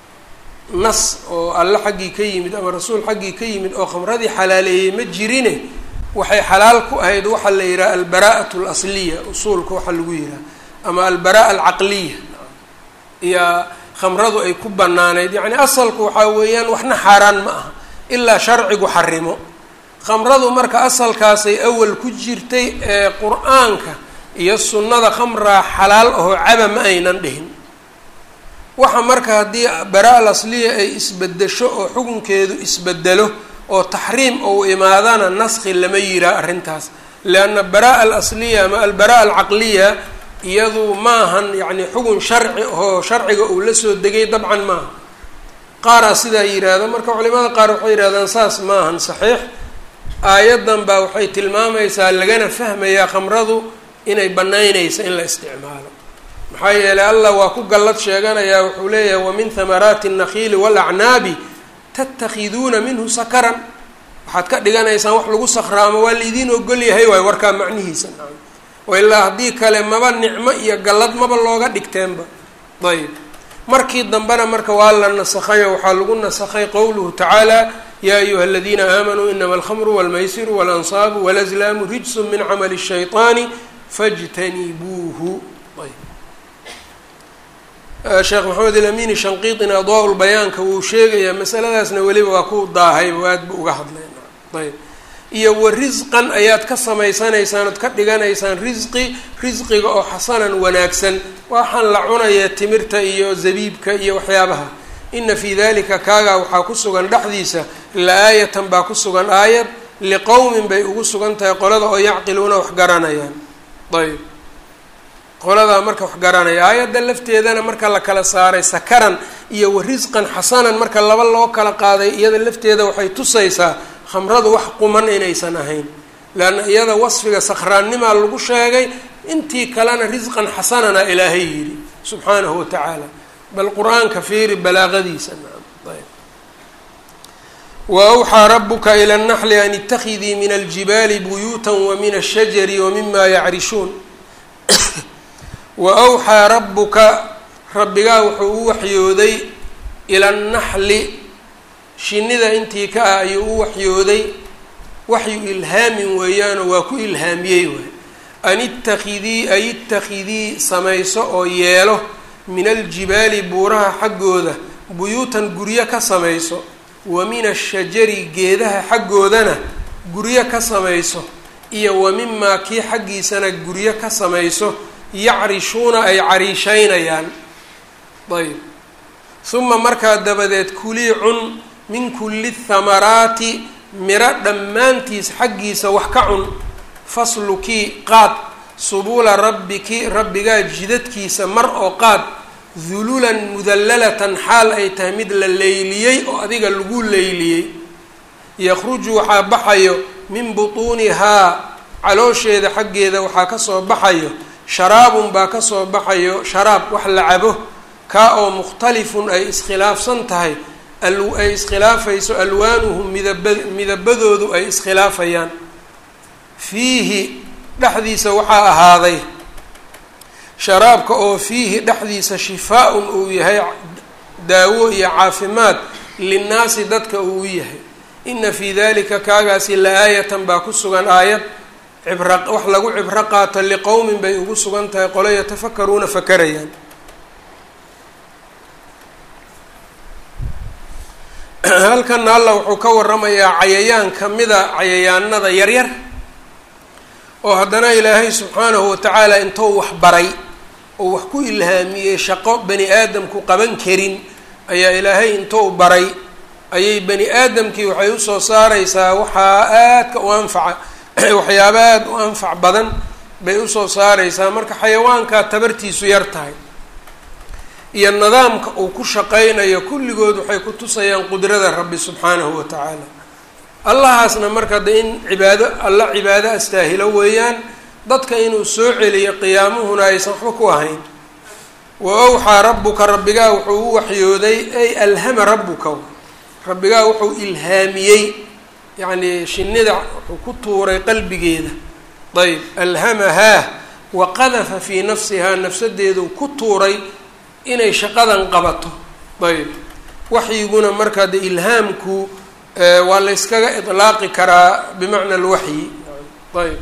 nas oo alle xaggii ka yimid ama rasuul xaggii ka yimid oo khamradii xalaaleeyey ma jirine waxay xalaal ku ahayd waxaa la yidhaha albaraa'at alasliya usuulka waxaa lagu yidhaha ama albara'a alcaqliya iyo khamradu ay ku banaanayd yacni asalku waxaa weeyaan waxna xaaraan ma aha ilaa sharcigu xarimo khamradu marka asalkaasay awal ku jirtay ee qur-aanka iyo sunnada khamraa xalaal ahoo caba ma aynan dhihin waxa marka haddii bara al asliya ay isbedesho oo xukunkeedu isbedelo oo taxriim ou imaadana naskhi lama yiraa arrintaas lianna baraa al asliya ama albara alcaqliya iyadu maahan yacni xugun sharci oo sharciga uu la soo degay dabcan maaha qaaraa sidaa yidhaahda marka culimada qaar waxay yidhahdaan saas maahan saxiix aayaddan baa waxay tilmaamaysaa lagana fahmayaa khamradu inay banaynaysa in la isticmaalo maxaa yeelay allah waa ku gallad sheeganayaa wuxuu leeyahay wa min hamaraati الnakhiili wاlacnaabi tatakhiduuna minhu sakaran waxaad ka dhiganaysaan wax lagu sakhraamo waa laidiin ogol yahay waay warkaa macnihiisa oo ilaa haddii kale maba nicmo iyo gallad maba looga dhigteenba ayb markii dambena marka waa la nasakhayo waxaa lagu nasakhay qowluhu tacaala yaa ayuha aladiina aamanuu inama alkhamru walmaysiru waalansaabu walazlaamu rijsu min camali الshayطaani fاjtanibuuhu sheekh maxamed ilamini shanqiiطina adaa lbayaanka wuu sheegayaa masaladaasna weliba waa ku daahay aad bu uga hadleen ayb iyo wa risqan ayaad ka samaysanaysaan ood ka dhiganaysaan risqi risqiga oo xasanan wanaagsan waxaan la cunaya timirta iyo zabiibka iyo waxyaabaha ina fii dalika kaagaa waxaa ku sugan dhexdiisa la-aayatan baa ku sugan aayad liqowmin bay ugu sugan tahay qolada oo yacqiluuna wax garanayaan ayb qoladaa marka wax garanaya aayadda lafteedana marka la kala saaray sakaran iyo wa risqan xasanan marka laba loo kala qaaday iyada lafteeda waxay tusaysaa khamradu wax quman inaysan ahayn leanna iyada wasfiga sakhraannimaa lagu sheegay intii kalena risqan xasanana ilaahay yidhi subxaanahu wa tacaala bal qur-aanka fiiri balaaqadiisa ayb wa awxaa rabuka ila اnaxli an itakidii min aljibaali buyuuta wa min ashajari wa mima yacrishuun wa awxaa rabbuka rabbigaa wuxuu u waxyooday ila annaxli shinnida intii ka ah ayuu u waxyooday waxyu ilhaamin weeyaanoo waa ku ilhaamiyey waay an itakidii ay itakidii samayso oo yeelo min aljibaali buuraha xaggooda buyuutan guryo ka samayso wa min ashajari geedaha xaggoodana guryo ka samayso iyo wa mimaa kii xaggiisana guryo ka samayso yacrishuuna ay cariishaynayaan ayb uma markaa dabadeed kulii cun min kulli thamaraati miro dhammaantiis xaggiisa wax ka cun faslukii qaad subuula rabbiki rabbigaa jidadkiisa mar oo qaad dululan mudallalatan xaal ay tahay mid la leyliyey oo adiga lagu leyliyey yakhruju waxaa baxayo min butuunihaa caloosheeda xaggeeda waxaa kasoo baxayo sharaabun baa kasoo baxayo sharaab wax la cabo kaa oo mukhtalifun ay iskhilaafsan tahay ay iskhilaafayso alwaanuhu midaba midabadoodu ay iskhilaafayaan fiihi dhexdiisa waxaa ahaaday sharaabka oo fiihi dhexdiisa shifaa-un uu yahay daawo iyo caafimaad linnaasi dadka uu yahay ina fii dalika kaagaasi la-aayatan baa ku sugan aayad cibra wax lagu cibro qaato liqowmin bay ugu sugan tahay qolo yatafakaruuna fakarayaan halkana alla wuxuu ka waramayaa cayayaan kamida cayayaanada yaryar oo haddana ilaahay subxaanahu watacaala intou wax baray oo wax ku ilhaamiyey shaqo bani aadamku qaban karin ayaa ilaahay intou baray ayay bani aadamkii waxay usoo saareysaa waxaa aadka u anfaca waxyaaba aada u anfac badan bay usoo saareysaa marka xayawaankaa tabartiisu yar tahay iyo nidaamka uu ku shaqeynayo kulligood waxay ku tusayaan qudrada rabbi subxaanahu wa tacaala allahaasna marka de in cibaado alla cibaado astaahilo weeyaan dadka inuu soo celiyo qiyaamuhuna aysan waxba ku ahayn wa awxaa rabbuka rabbigaa wuxuu u waxyooday ay alhama rabbuka rabbigaa wuxuu ilhaamiyey yacni shinida wuxuu ku tuuray qalbigeeda ayb alhamahaa wa qadafa fii nafsihaa nafsadeedu ku tuuray inay shaqadan qabato ayb waxyiguna markaa de ilhaamku waa la yskaga idlaaqi karaa bimacna alwaxyi ayb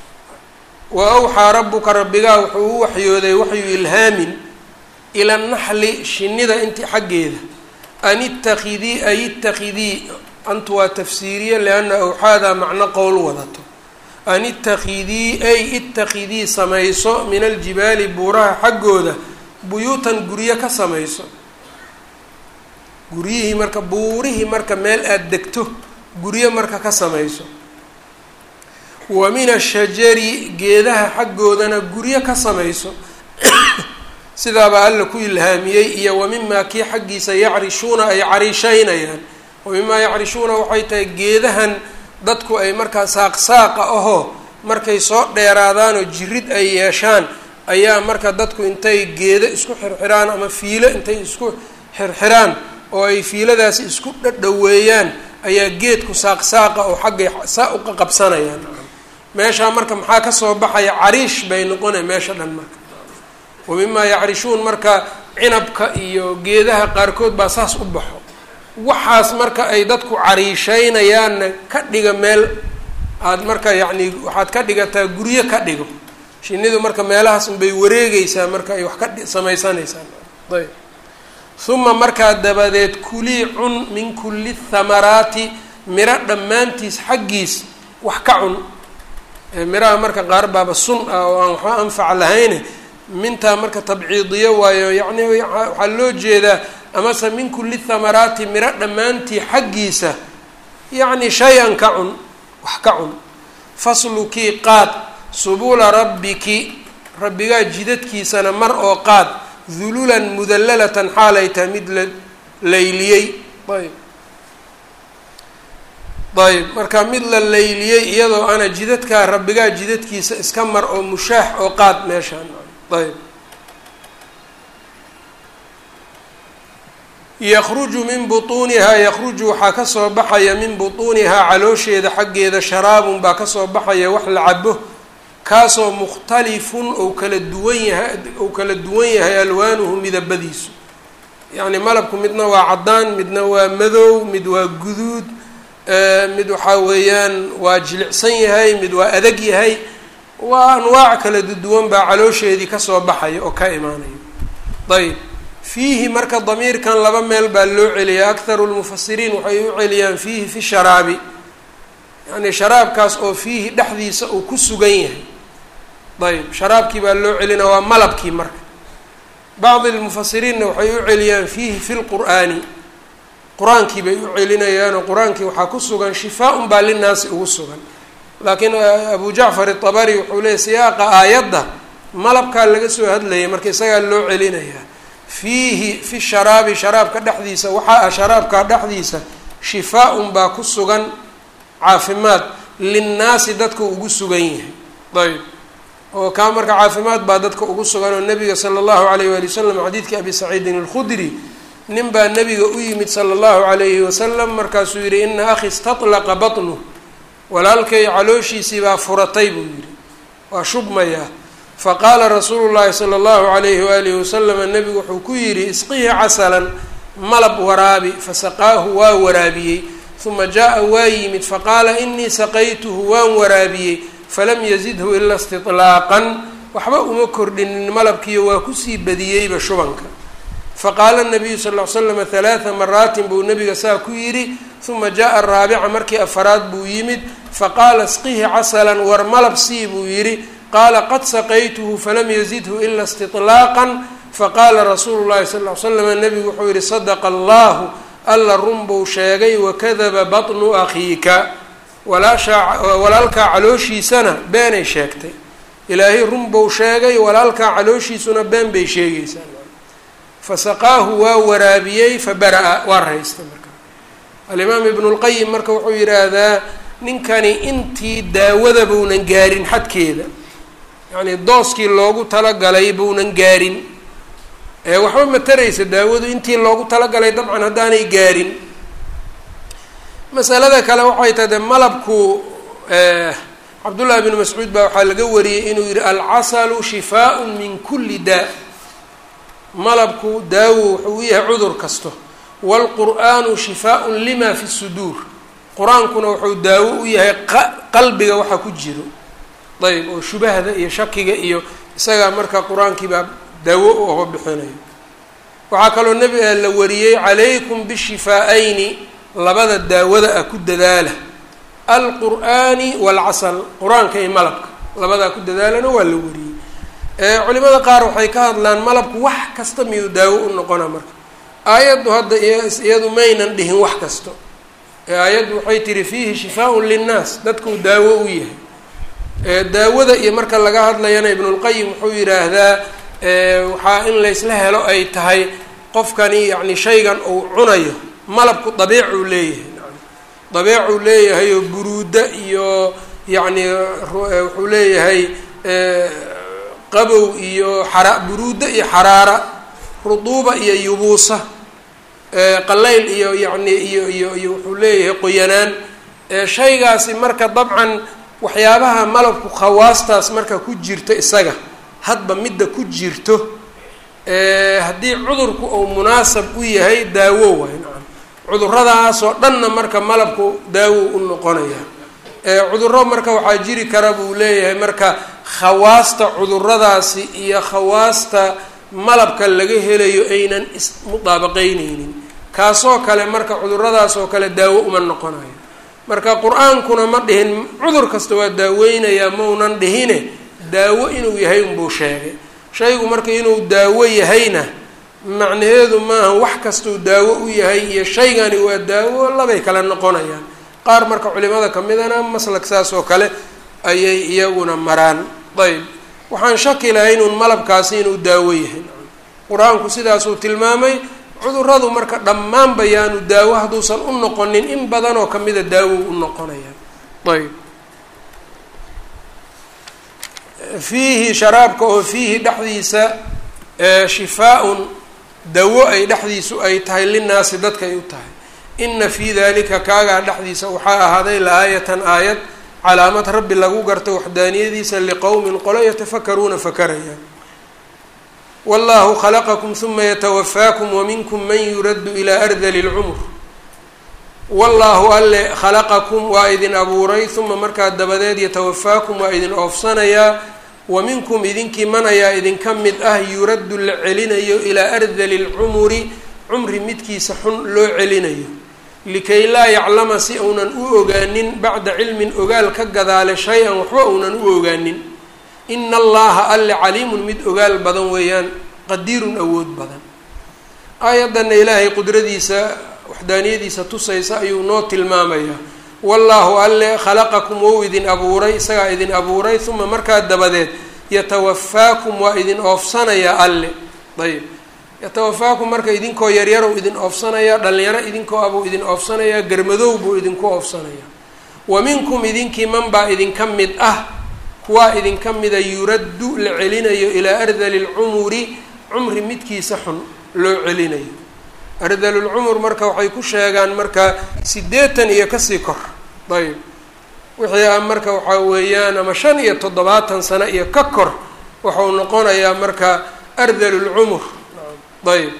wa awxaa rabbuka rabbigaa wuxuu u waxyooday waxyu ilhaamin ila naxli shinida inti xaggeeda an itakidii ay itakidii antu waa tafsiiriye lianna awxaadaa macno qowl wadato an itakidii ay itakidii samayso min aljibaali buuraha xaggooda buyuutan guryo ka samayso guryihii marka buurihii marka meel aada degto guryo marka ka samayso wa min ashajari geedaha xaggoodana guryo ka samayso sidaabaa alla ku ilhaamiyey iyo wa mimaa kii xaggiisa yacrishuuna ay cariisheynayaan wa mimaa yacrishuuna waxay tahay geedahan dadku ay markaa saaq-saaqa ahoo markay soo dheeraadaanoo jirid ay yeeshaan ayaa marka dadku intay geedo isku xirxiraan ama fiilo intay isku xirxiraan oo ay fiiladaasi isku dhadhaweeyaan ayaa geedku saaq-saaqa oo xaggay saa uqa qabsanayaan meeshaa marka maxaa kasoo baxaya cariish bay noqonay meesha dhan marka wa mimaa yacrishuun marka cinabka iyo geedaha qaarkood baa saas u baxo waxaas marka ay dadku cariisheynayaanna ka dhiga meel aada marka yacni waxaad ka dhigataa guryo ka dhigo shinidu marka meelahaas unbay wareegeysaa marka ay wax ka samaysanaysaa ayb uma markaa dabadeed kulii cun min kulli thamaraati miro dhammaantiis xaggiis wax ka cun miraha marka qaar baaba sun ah oo aan waxba anfac lahayne mintaa marka tabciidiyo waayo yacni waxaa loo jeedaa amase min kulli thamaraati miro dhammaantii xaggiisa yacni shay-an ka cun wax ka cun faslukii qaad subula rabbiki rabbigaa jidadkiisana mar oo qaad dululan mudallalatan xaalay tahay mid la layliyey ayb ayb marka mid la layliyey iyadoo ana jidadkaa rabbigaa jidadkiisa iska mar oo mushaax oo qaad meeshaan ayb yakruju min butuunihaa yakruju waxaa kasoo baxaya min butuunihaa caloosheeda xaggeeda sharaabun baa kasoo baxaya wax la cabo kaasoo mukhtalifun ou kala duwan yahay ou kala duwan yahay alwaanuhu midabadiisu yacni malabku midna waa caddaan midna waa madow mid waa guduud mid waxaa weeyaan waa jilicsan yahay mid waa adag yahay waa anwaac kala duwan baa caloosheedii kasoo baxaya oo ka imaanaya ayb fiihi marka damiirkan laba meel baa loo celiyaa akharu lmufasiriin waxay u celiyaan fiihi fi sharaabi yacni sharaabkaas oo fiihi dhexdiisa uu ku sugan yahay ayb sharaabkii baa loo celinaa waa malabkii marka bacdi lmufasiriinna waxay u celiyaan fiihi fi lqur'aani qur-aankii bay u celinayaanoo qur-aankii waxaa ku sugan shifaa-un baa linaasi ugu sugan laakiin abu jacfar itabari wuxuu leeyay siyaaqa aayadda malabkaa laga soo hadlayay marka isagaa loo celinayaa fiihi fi sharaabi sharaabka dhexdiisa waxaa ah sharaabka dhexdiisa shifaa-un baa ku sugan caafimaad linnaasi dadka ugu sugan yahay ayb oo kaa marka caafimaad baa dadka ugu sugan oo nabiga sala allahu alayh waali wasalam xadiidkii abi saciidin alkhudri nin baa nabiga u yimid sala allahu alayhi wasalam markaasuu yihi ina akhi istatlaqa batnu walaalkay calooshiisii baa furatay buu yihi waa shubmayaa faqaala rasuulu llahi sala allahu alayhi waalihi wasalama nabigu wuxuu ku yidhi isqihi casalan malab waraabi fasaqaahu waa waraabiyey uma jaa waa yimid faqaala inii saqaytuhu waan waraabiyey falam yazidhu ila istiطlaaqan waxba uma kordhinin malabkiiyo waa kusii badiyeyba shubanka faqaala nabiyu sal ll ly slama halaaa maraatin buu nabiga saa ku yidhi uma jaa raabica markii afaraad buu yimid faqaala isqihi casalan war malab sii buu yidhi qaala qad saqaytuhu falam yazidhu ila istiطlaaqan faqaala rasuulu llahi sal ly slama nabigu wuxuu yihi sadaqa allahu alla run buu sheegay wakadaba batnu akhiika walaashaa walaalkaa calooshiisana beenay sheegtay ilaahay run buu sheegay walaalkaa calooshiisuna been bay sheegaysaa fasaqaahu waa waraabiyey fabara-a waa raystay marka alimaam ibnu lqayim marka wuxuu yidhaahdaa ninkani intii daawada buunan gaarin xadkeeda yacnii dooskii loogu talagalay buunan gaarin ee waxba ma taraysa daawadu intii loogu talagalay dabcan haddaanay gaarin masalada kale waxay tahay de malabku cabdullahi bnu mascuud baa waxaa laga wariyey inuu yihi alcasalu shifaaء min kuli daa malabku daawo wuxuu u yahay cudur kasto wاlqur'aanu shifaaء lima fi suduur qur-aankuna wuxuu daawo u yahay qalbiga waxa ku jiro ayb oo shubahda iyo shakiga iyo isagaa marka qur-aankii baa daawo u oga bixinayo waxaa kaloo nebi la wariyey calaykum bishifaa-ayni labada daawada ah ku dadaala alqur'aani waalcasal qur-aanka iyo malabka labadaa ku dadaalana waa la wariyey culimada qaar waxay ka hadlaan malabku wax kasta miyuu daawo u noqona marka aayaddu hadda iyadu maynan dhihin wax kasto ee aayaddu waxay tihi fiihi shifaaءun linnaas dadkuu daawo u yahay daawada iyo marka laga hadlayana ibnulqayim wuxuu yidhaahdaa waxaa in laysla helo ay tahay qofkani yacni shaygan uu cunayo malabku dabeecuu leeyahay dabeecuu leeyahay oo buruuda iyo yacni wuxuu leeyahay qabow iyo xara buruuda iyo xaraara ruduuba iyo yubuusa qalayl iyo yacni iyo iyo iyo wuxuu leeyahay qoyanaan shaygaasi marka dabcan waxyaabaha malabku khawaastaas marka ku jirto isaga hadba midda ku jirto haddii cudurku uu munaasab u yahay daawo waay nacam cuduradaasoo dhanna marka malabku daawo u noqonaya cuduro marka waxaa jiri kara buu leeyahay marka khawaasta cuduradaasi iyo khawaasta malabka laga helayo aynan ismudaabaqeyneynin kaasoo kale marka cuduradaasoo kale daawo uma noqonayo marka qur-aankuna ma dhihin cudur kasta waa daaweynayaa maunan dhihine daawo inuu yahay unbuu sheegay shaygu marka inuu daawo yahayna macnaheedu maaha wax kastuu daawo u yahay iyo shaygani waa daawo labay kala noqonayaan qaar marka culimada kamidana maslak saas oo kale ayay iyaguna maraan ayb waxaan shaki lahay inuun malabkaasi inuu daawo yahay qur-aanku sidaasuu tilmaamay cuduradu marka dhammaanba yaanu daawo hadduusan u noqonin in badanoo kamida daawo u noqonayaan ayb fiihi sharaabka oo fiihi dhexdiisa shifaa-un dawo ay dhexdiisu ay tahay linnaasi dadka ay u tahay ina fii dalika kaagaa dhexdiisa waxaa ahaaday la-aayatan aayad calaamad rabbi lagu garta waxdaaniyadiisa liqowmin qolo yatafakaruuna fakarayaan wallahu khalaqakum huma yatawafaakum waminkum man yuraddu ilaa ardali lcumr wallaahu alle khalaqakum waa idin abuuray uma markaa dabadeed yatawafaakum waa idin oofsanayaa wa minkum idinkii man ayaa idinka mid ah yuraddu la celinayo ilaa ardali lcumuri cumri midkiisa xun loo celinayo likay laa yaclama si uunan u ogaanin bacda cilmin ogaal ka gadaale shay-an waxba uunan u ogaanin ina allaha alle caliimun mid ogaal badan weeyaan qadiirun awood badan aayaddanna ilaahay qudradiisa waxdaaniyadiisa tusaysa ayuu noo tilmaamayaa wallaahu alle khalaqakum wou idin abuuray isagaa idin abuuray uma markaa dabadeed yatawafaakum waa idin oofsanayaa alle ayb yatawafaakum marka idinkoo yaryarow idin oofsanaya dhalinyaro idinkoo abuu idin oofsanayaa garmadow buu idinku oofsanaya wa minkum idinkii man baa idinka mid ah kuwaa idinka mida yuraddu la celinayo ilaa ardali lcumuri cumri midkiisa xun loo celinayo ardalulcumur marka waxay ku sheegaan marka siddeetan iyo kasii kor ayb wixii ah marka waxaa weeyaan ama shan iyo toddobaatan sano iyo ka kor waxau noqonayaa marka ardalulcumur ayb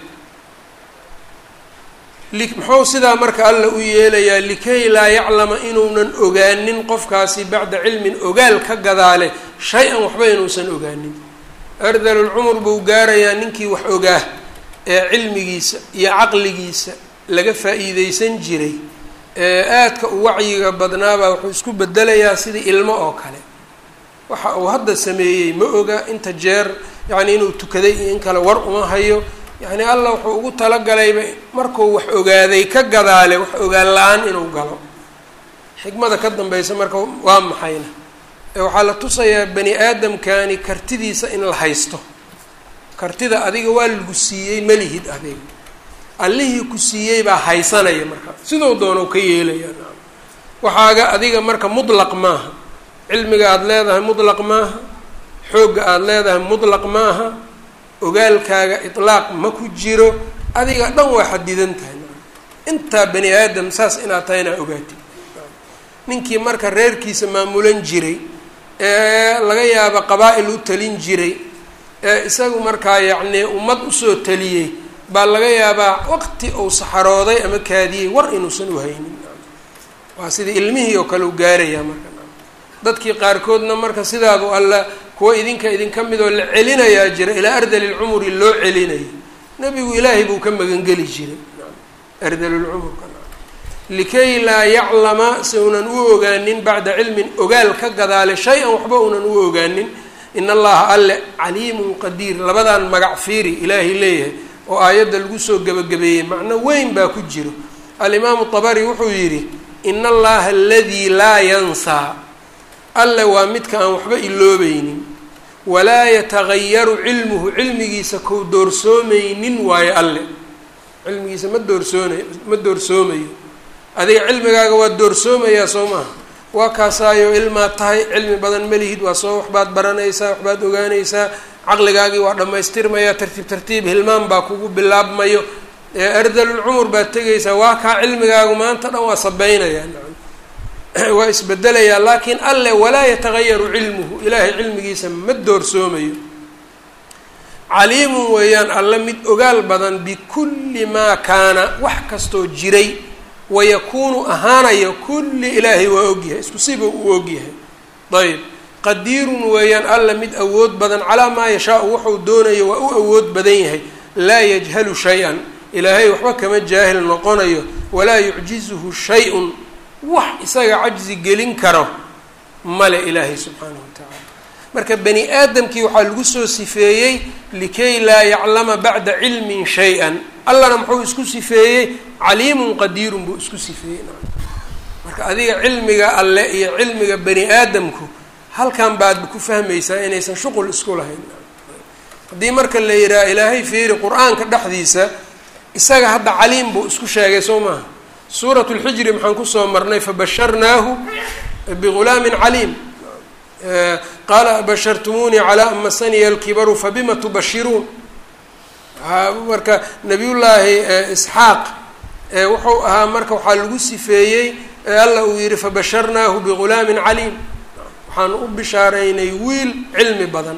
muxuu sidaa marka alla u yeelayaa likay laa yaclama inuunan ogaanin qofkaasi bacda cilmin ogaal ka gadaale shay-an waxba inuusan ogaanin ardalulcumur buu gaarayaa ninkii wax ogaa ee cilmigiisa iyo caqligiisa laga faa-iideysan jiray ee aadka u wacyiga badnaabaa wuxuu isku bedelayaa sidii ilmo oo kale waxa uu hadda sameeyey ma oga inta jeer yacni inuu tukaday iyo in kale war uma hayo yacni allah wuxuu ugu talagalayba markuu wax ogaaday ka gadaale wax ogaan la-aan inuu galo xikmada ka dambaysa marka waa maxayna ee waxaa la tusayaa bani aadamkani kartidiisa in la haysto kartida adiga waa lagu siiyey malihid adiga allihii ku siiyey baa haysanaya marka sidoo doono ka yeelaya waxaaga adiga marka mutlaq maaha cilmiga aada leedahay mutlaq maaha xoogga aada leedahay mutlaq maaha ogaalkaaga itlaaq ma ku jiro adiga dhan waa xadidan tahay intaa bani aadam saas inaad tahay inaa ogaatid ninkii marka reerkiisa maamulan jiray ee laga yaabo qabaa-il u talin jiray ee isagu markaa yacnii ummad usoo taliyey baa laga yaabaa waqti uu saxarooday ama kaadiyey war inuusan uhaynin waa sidii ilmihii oo kale u gaarayaa marka dadkii qaarkoodna marka sidaabu alla kuwa idinka idinka midoo la celinayaa jira ilaa ardalilcumuri loo celinayo nebigu ilaahay buu ka magangeli jiray ardalilcumurka likay laa yaclama si unan u ogaanin bacda cilmin ogaal ka gadaale shay-an waxba unan u ogaanin in allaha alle caliimun qadiir labadan magac fiiri ilaahay leeyahay oo aayadda lagu soo gebagabeeyey macno weyn baa ku jiro alimaamu tabari wuxuu yidhi in allaha aladii laa yansaa alle waa midka aan waxba iloobeynin walaa yatagayaru cilmuhu cilmigiisa kou doorsoomaynin waayo alle cilmigiisa ma doorsoonay ma doorsoomayo adiga cilmigaaga waa doorsoomayaa soo maaha waa kaasaayo ilmaad tahay cilmi badan malihid waa soo waxbaad baranaysaa waxbaad ogaanaysaa caqligaagii waa dhammaystirmayaa tartiib tartiib hilmaan baa kugu bilaabmayo ardalulcumur baad tegaysaa waa kaa cilmigaagu maanta dhan waa sabaynayaa waa isbedelayaa laakiin alle walaa yatagayaru cilmuhu ilaahay cilmigiisa ma doorsoomayo caliimun weeyaan alle mid ogaal badan bikulli maa kaana wax kastoo jiray wayakuunu ahaanaya kulli ilaahay waa ogyahay isku siba uu ogyahay ayb qadiirun weeyaan alla mid awood badan calaa maa yashaau wuxuu doonayo waa u awood badan yahay laa yajhalu shay-an ilaahay waxba kama jaahil noqonayo walaa yucjizuhu shay-un wax isaga cajzi gelin karo male ilaahay subxaanahu wa tacaala marka bani aadamkii waxaa lagu soo sifeeyey likay laa yaclama bacda cilmin shay-an allana muxuu isku sifeeyey caliimun qadiirun buu isku sifeeyey marka adiga cilmiga alle iyo cilmiga bani aadamku halkan baad ku fahmaysaa inaysan shuqul isku lahayn haddii marka la yidhaha ilaahay fiiri qur-aanka dhexdiisa isaga hadda caliim buu isku sheegay soo maaha suurat lxijri maxaan kusoo marnay fabasharnaahu bigulaamin caliim qaala abashartumuunii calaa amasaniya alkibaru fabima tubashiruun marka nabiyullaahi isxaaq wuxuu ahaa marka waxaa lagu sifeeyey alla uu yihi fabasharnaahu bigulaamin caliim waxaan u bishaaraynay wiil cilmi badan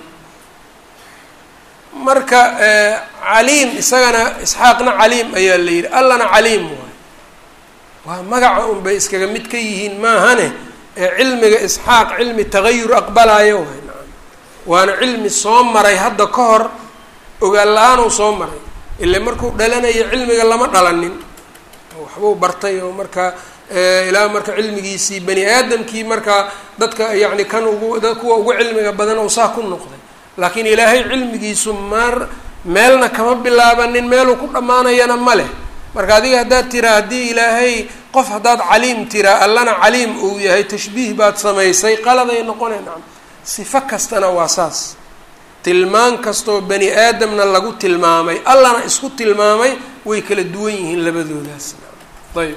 marka caliim isagana isxaaqna caliim ayaa la yidhi allana caliim waay waa magaca un bay iskaga mid ka yihiin maahane ee cilmiga isxaaq cilmi tagayur aqbalaayo waay naam waana cilmi soo maray hadda ka hor ogaan la-aanuu soo maray ile markuu dhalanayo cilmiga lama dhalanin waxbuu bartay oo marka ilaa marka cilmigiisii bani aadamkii marka dadka yacni kan ugu da kuwa ugu cilmiga badan oo saa ku noqday laakiin ilaahay cilmigiisu maar meelna kama bilaabanin meeluu ku dhammaanayana ma leh marka adiga haddaad tiraa haddii ilaahay qof haddaad caliim tiraa allana caliim uu yahay tashbiih baad samaysay qaladay noqonay nacam sifo kastana waa saas tilmaan kastoo bani aadamna lagu tilmaamay allana isku tilmaamay way kala duwan yihiin labadoodaas ayb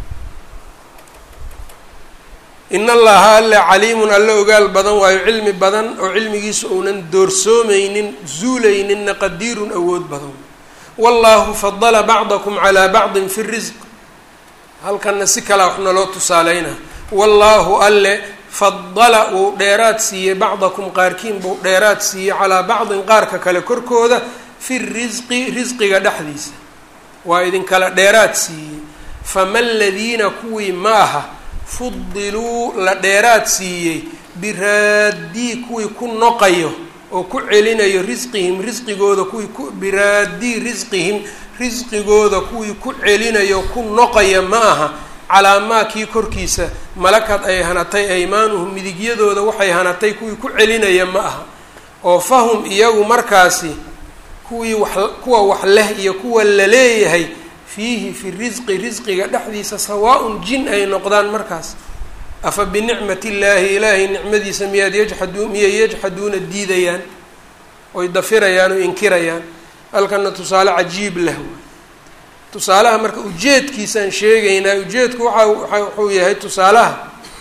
in allaha alle caliimun alle ogaal badan waayo cilmi badan oo cilmigiisa uunan doorsoomaynin zuulayninna qadiirun awood badan wallahu fadala bacdakum calaa bacdin fi risq halkanna si kalea wax naloo tusaaleyna wallaahu alle fadala uu dheeraad siiyey bacdakum qaarkiin buu dheeraad siiyey calaa bacdin qaarka kale korkooda fi risqi risqiga dhexdiisa waa idinkala dheeraad siiyey fama aladiina kuwii ma aha fudiluu la dheeraad siiyey biraaddii kuwii ku noqayo oo ku celinayo risqihim risqigooda kuwii ku biraaddii risqihim risqigooda kuwii ku celinayo ku noqaya ma aha calaa maa kii korkiisa malakad ay hanatay aymaanuhum midigyadooda waxay hanatay kuwii ku celinaya ma aha oo fahum iyagu markaasi kuwii wax kuwa wax leh iyo kuwa la leeyahay fiihi fi risqi risqiga dhexdiisa sawaa-un jin ay noqdaan markaas afa binicmati illaahi ilaahay nicmadiisa miyaad yajxadu miyay yajxaduuna diidayaan oy dafirayaan oo inkirayaan halkana tusaale cajiib leh tusaalaha marka ujeedkiisaan sheegaynaa ujeedku waxa wuxuu yahay tusaalaha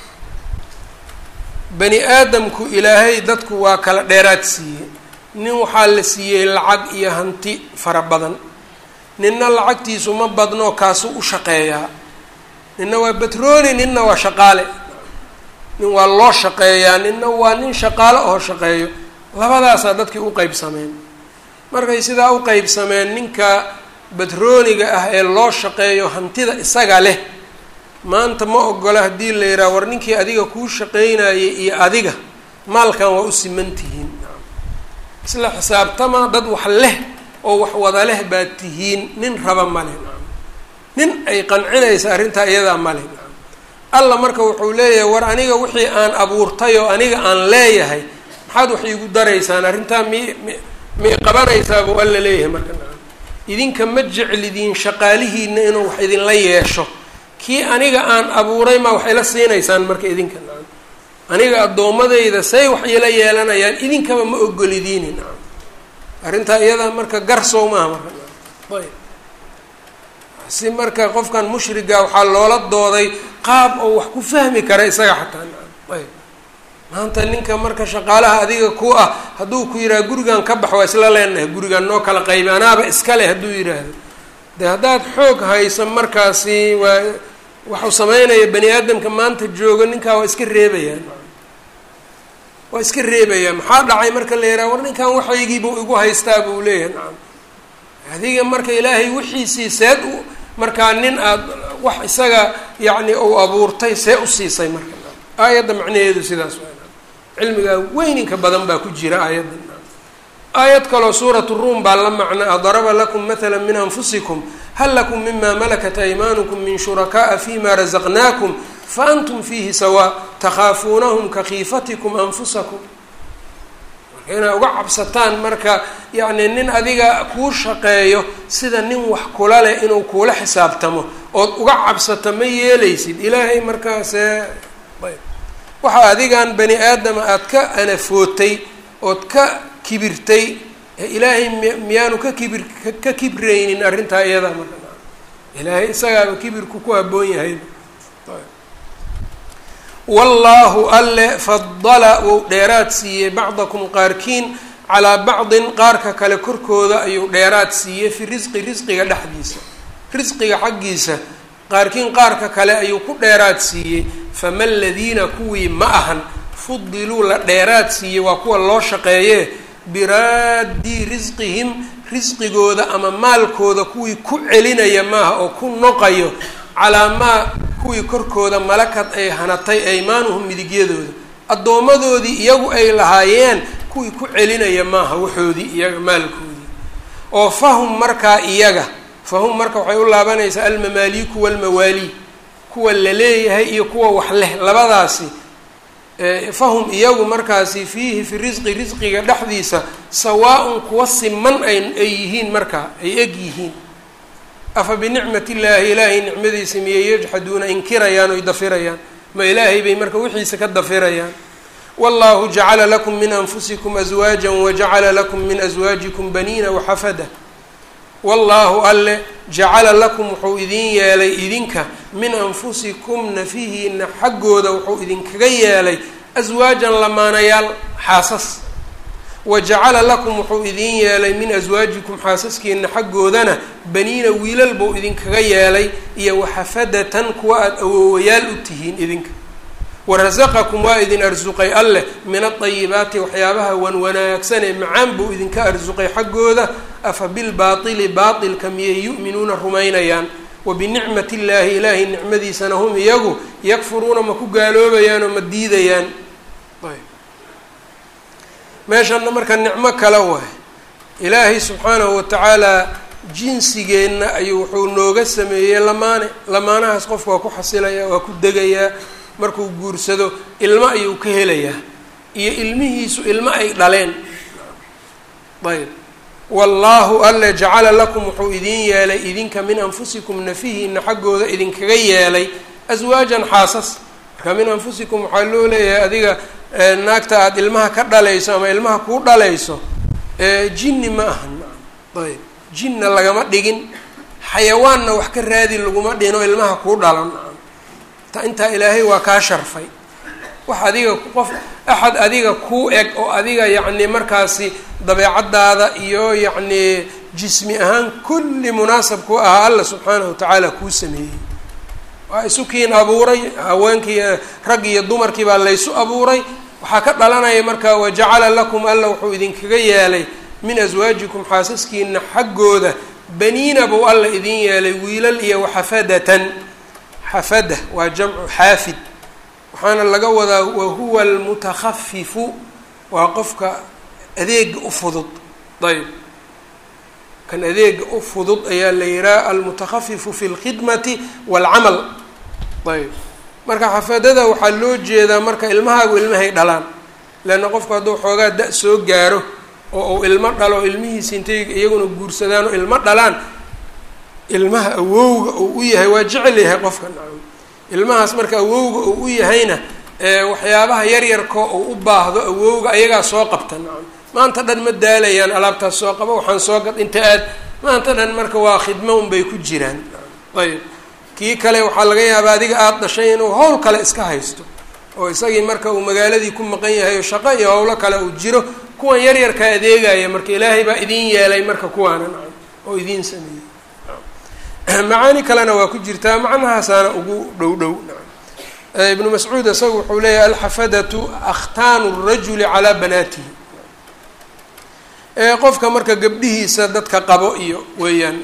bani aadamku ilaahay dadku waa kala dheeraad siiyey nin waxaa la siiyey lacag iyo hanti fara badan ninna lacagtiisu ma badnoo kaasu u shaqeeyaa ninna waa batrooni ninna waa shaqaale nin waa loo shaqeeyaa ninna waa nin shaqaale oo shaqeeyo labadaasaa dadkii u qeybsameen markay sidaa u qeybsameen ninka batrooniga ah ee loo shaqeeyo hantida isaga leh maanta ma ogola haddii la yidhaha war ninkii adiga kuu shaqeynayay iyo adiga maalkan waa u siman tihiin isla xisaabtama dad wax leh oo wax wada leh baad tihiin nin raba male nin ay qancinaysa arrintaa iyadaa male alla marka wuxuu leeyahay war aniga wixii aan abuurtay oo aniga aan leeyahay maxaad wax iigu daraysaan arrintaa mi mi miyay qabanaysaa buu alla leeyahay marka idinka ma jeclidiin shaqaalihiina inuu wax idinla yeesho kii aniga aan abuuray maa wax ila siinaysaan marka idinka nacam aniga addoommadayda say wax ila yeelanayaan idinkaba ma ogolidiini nacam arrintaa iyadaa marka garsow maaha marka ayb si marka qofkan mushriga waxaa loola dooday qaab oo wax ku fahmi kara isaga xataa nacam ayb maanta ninka marka shaqaalaha adiga ku ah hadduu ku yidhaha gurigan ka bax waa isla leenahay gurigan noo kala qaybi anaaba iska leh hadduu yidhaahdo de haddaad xoog hayso markaasi waa waxuu sameynaya bani aadamka maanta joogo ninkaa waa iska reebayaa waa iska reebayaa maxaa dhacay marka la yidhaha war ninkan waxaygiibuu igu haystaa buu leeyahay nacam adiga marka ilaahay wixiisii seed u markaa nin aad wax isaga yacni uu abuurtay see u siisay marka aayadda macnaheedu sidaas waa cilmigaa weyninka badan baa ku jira aayadda aayad kaloo suurat ruum baa la macnaa daraba lakum matala min anfusikum hal lakum mima malakat aymaanukum min shuraka'a fima razaqnaakum faantum fiihi sawaa takhaafuunahum kakhiifatikum anfusakum marka inaad uga cabsataan marka yacni nin adiga kuu shaqeeyo sida nin wax kula leh inuu kuula xisaabtamo ood uga cabsato ma yeelaysid ilaahay markaasee waxaa adigan bani aadama aada ka anafootay ood ka kibirtay ilaahay mi miyaanu ka kibir ka kibraynin arrintaa iyadaa marka ilaahay isagaaba kibirku ku habboon yahay wallaahu alle fadala wuu dheeraad siiyey bacdakum qaarkiin calaa bacdin qaarka kale korkooda ayuu dheeraad siiyey fi risqi risqiga dhexdiisa risqiga xaggiisa qaarkiin qaarka kale ayuu ku dheeraad siiyey fama aladiina kuwii ma ahan fudiluu la dheeraad siiyey waa kuwa loo shaqeeyee biraadii risqihim risqigooda ama maalkooda kuwii ku celinaya maaha oo ku noqayo calaa maa kuwii korkooda malakad ay hanatay aymaanuhum midigyadooda addoommadoodii iyagu ay lahaayeen kuwii ku celinaya maaha waxoodii iyaga maalkoodii oo fahum markaa iyaga fahum marka waxay u laabanaysaa almamaaliiku walmawaalii kuwa la leeyahay iyo kuwa wax leh labadaasi fahum iyagu markaasi fiihi fi risqi risqiga dhexdiisa sawaa-un kuwa siman ay ay yihiin markaa ay eg yihiin afa binicmat illaahi ilaahay nicmadiisa miyay yajxaduuna inkirayaan oy dafirayaan ma ilaahay bay marka wixiisa ka dafirayaan wallahu jacala lakum min anfusikum aswaaja wajacala lakum min aswaajikum baniina waxafada wallaahu alle jacala lakum wuxuu idin yeelay idinka min anfusikum nafihiina xaggooda wuxuu idinkaga yeelay aswaajan lamaanayaal xaasas wa jacala lakum wuxuu idin yeelay min aswaajikum xaasaskiina xaggoodana baniina wiilal buu idinkaga yeelay iyo waxafadatan kuwa aada awoowayaal u tihiin idinka warasaqakum waa idin arsuqay alleh min adayibaati waxyaabaha wan wanaagsan ee macaan buu idinka arsuqay xaggooda afa bilbaatili baatilka miyay yu'minuuna rumaynayaan wa binicmati illaahi ilaahay nicmadiisana hum iyagu yakfuruuna ma ku gaaloobayaan oo ma diidayaan meeshanna marka nicmo kale waay ilaahay subxaanahu watacaala jinsigeenna ayuu wuxuu nooga sameeyey lamaane lamaanahaas qofka waa ku xasilayaa waa ku degayaa markuu guursado ilmo ayuu ka helayaa iyo ilmihiisu ilmo ay dhaleen ayb wallaahu alle jacala lakum wuxuu idin yeelay idinka min anfusikum nafihiina xaggooda idinkaga yeelay aswaajan xaasas marka min anfusikum waxaa loo leeyahay adiga naagta aada ilmaha ka dhalayso ama ilmaha kuu dhalayso jinni ma ahan ayb jinna lagama dhigin xayawaanna wax ka raadi laguma dhino ilmaha kuu dhalan intaa ilaahay waa kaa sharfay wax adiga qof axad adiga kuu eg oo adiga yacni markaasi dabeecaddaada iyo yacni jismi ahaan kulli munaasab ku ahaa alla subxaanahu watacaala kuu sameeyey waa isukiin abuuray haweenkii rag iyo dumarkii baa laysu abuuray waxaa ka dhalanaya marka wajacala lakum alla wuxuu idinkaga yeelay min aswaajikum xaasaskiina xaggooda baniina buu alla idin yeelay wiilal iyo waxafadatan xafada waa jamcu xaafid waxaana laga wadaa wahuwa almutakhafifu waa qofka adeega u fudud ayb kan adeega u fudud ayaa la yihaha almutakhafifu fi lkhidmati waalcamal ayb marka xafadada waxaa loo jeedaa marka ilmahaagu ilmahay dhalaan leanna qofku hadduu xoogaa da- soo gaaro oo uu ilmo dhalo ilmihiisi intay iyaguna guursadaan oo ilmo dhalaan ilmaha awowga uu u yahay waa jecel yahay qofka nacam ilmahaas marka awowga uu u yahayna waxyaabaha yaryarkoo uu u baahdo awowga ayagaa soo qabta nacam maanta dhan ma daalayaan alaabtaas soo qaba waxaan soo gad inta aad maanta dhan marka waa khidmo unbay ku jiraan ayb kii kale waxaa laga yaabaa adiga aada dhashay inuu howl kale iska haysto oo isagii marka uu magaaladii ku maqan yahay oo shaqo iyo howlo kale uu jiro kuwan yaryarkaa adeegaya marka ilaahay baa idin yeelay marka kuwaana nacam oo idiin sameeyey macaani kalena waa ku jirtaa macnahaasaana ugu dhow dhow nacam ibnu mascuud isaga wuxuu leeyahay alxafadatu akhtaanu rajuli calaa banaatihi qofka marka gabdhihiisa dadka qabo iyo weeyaan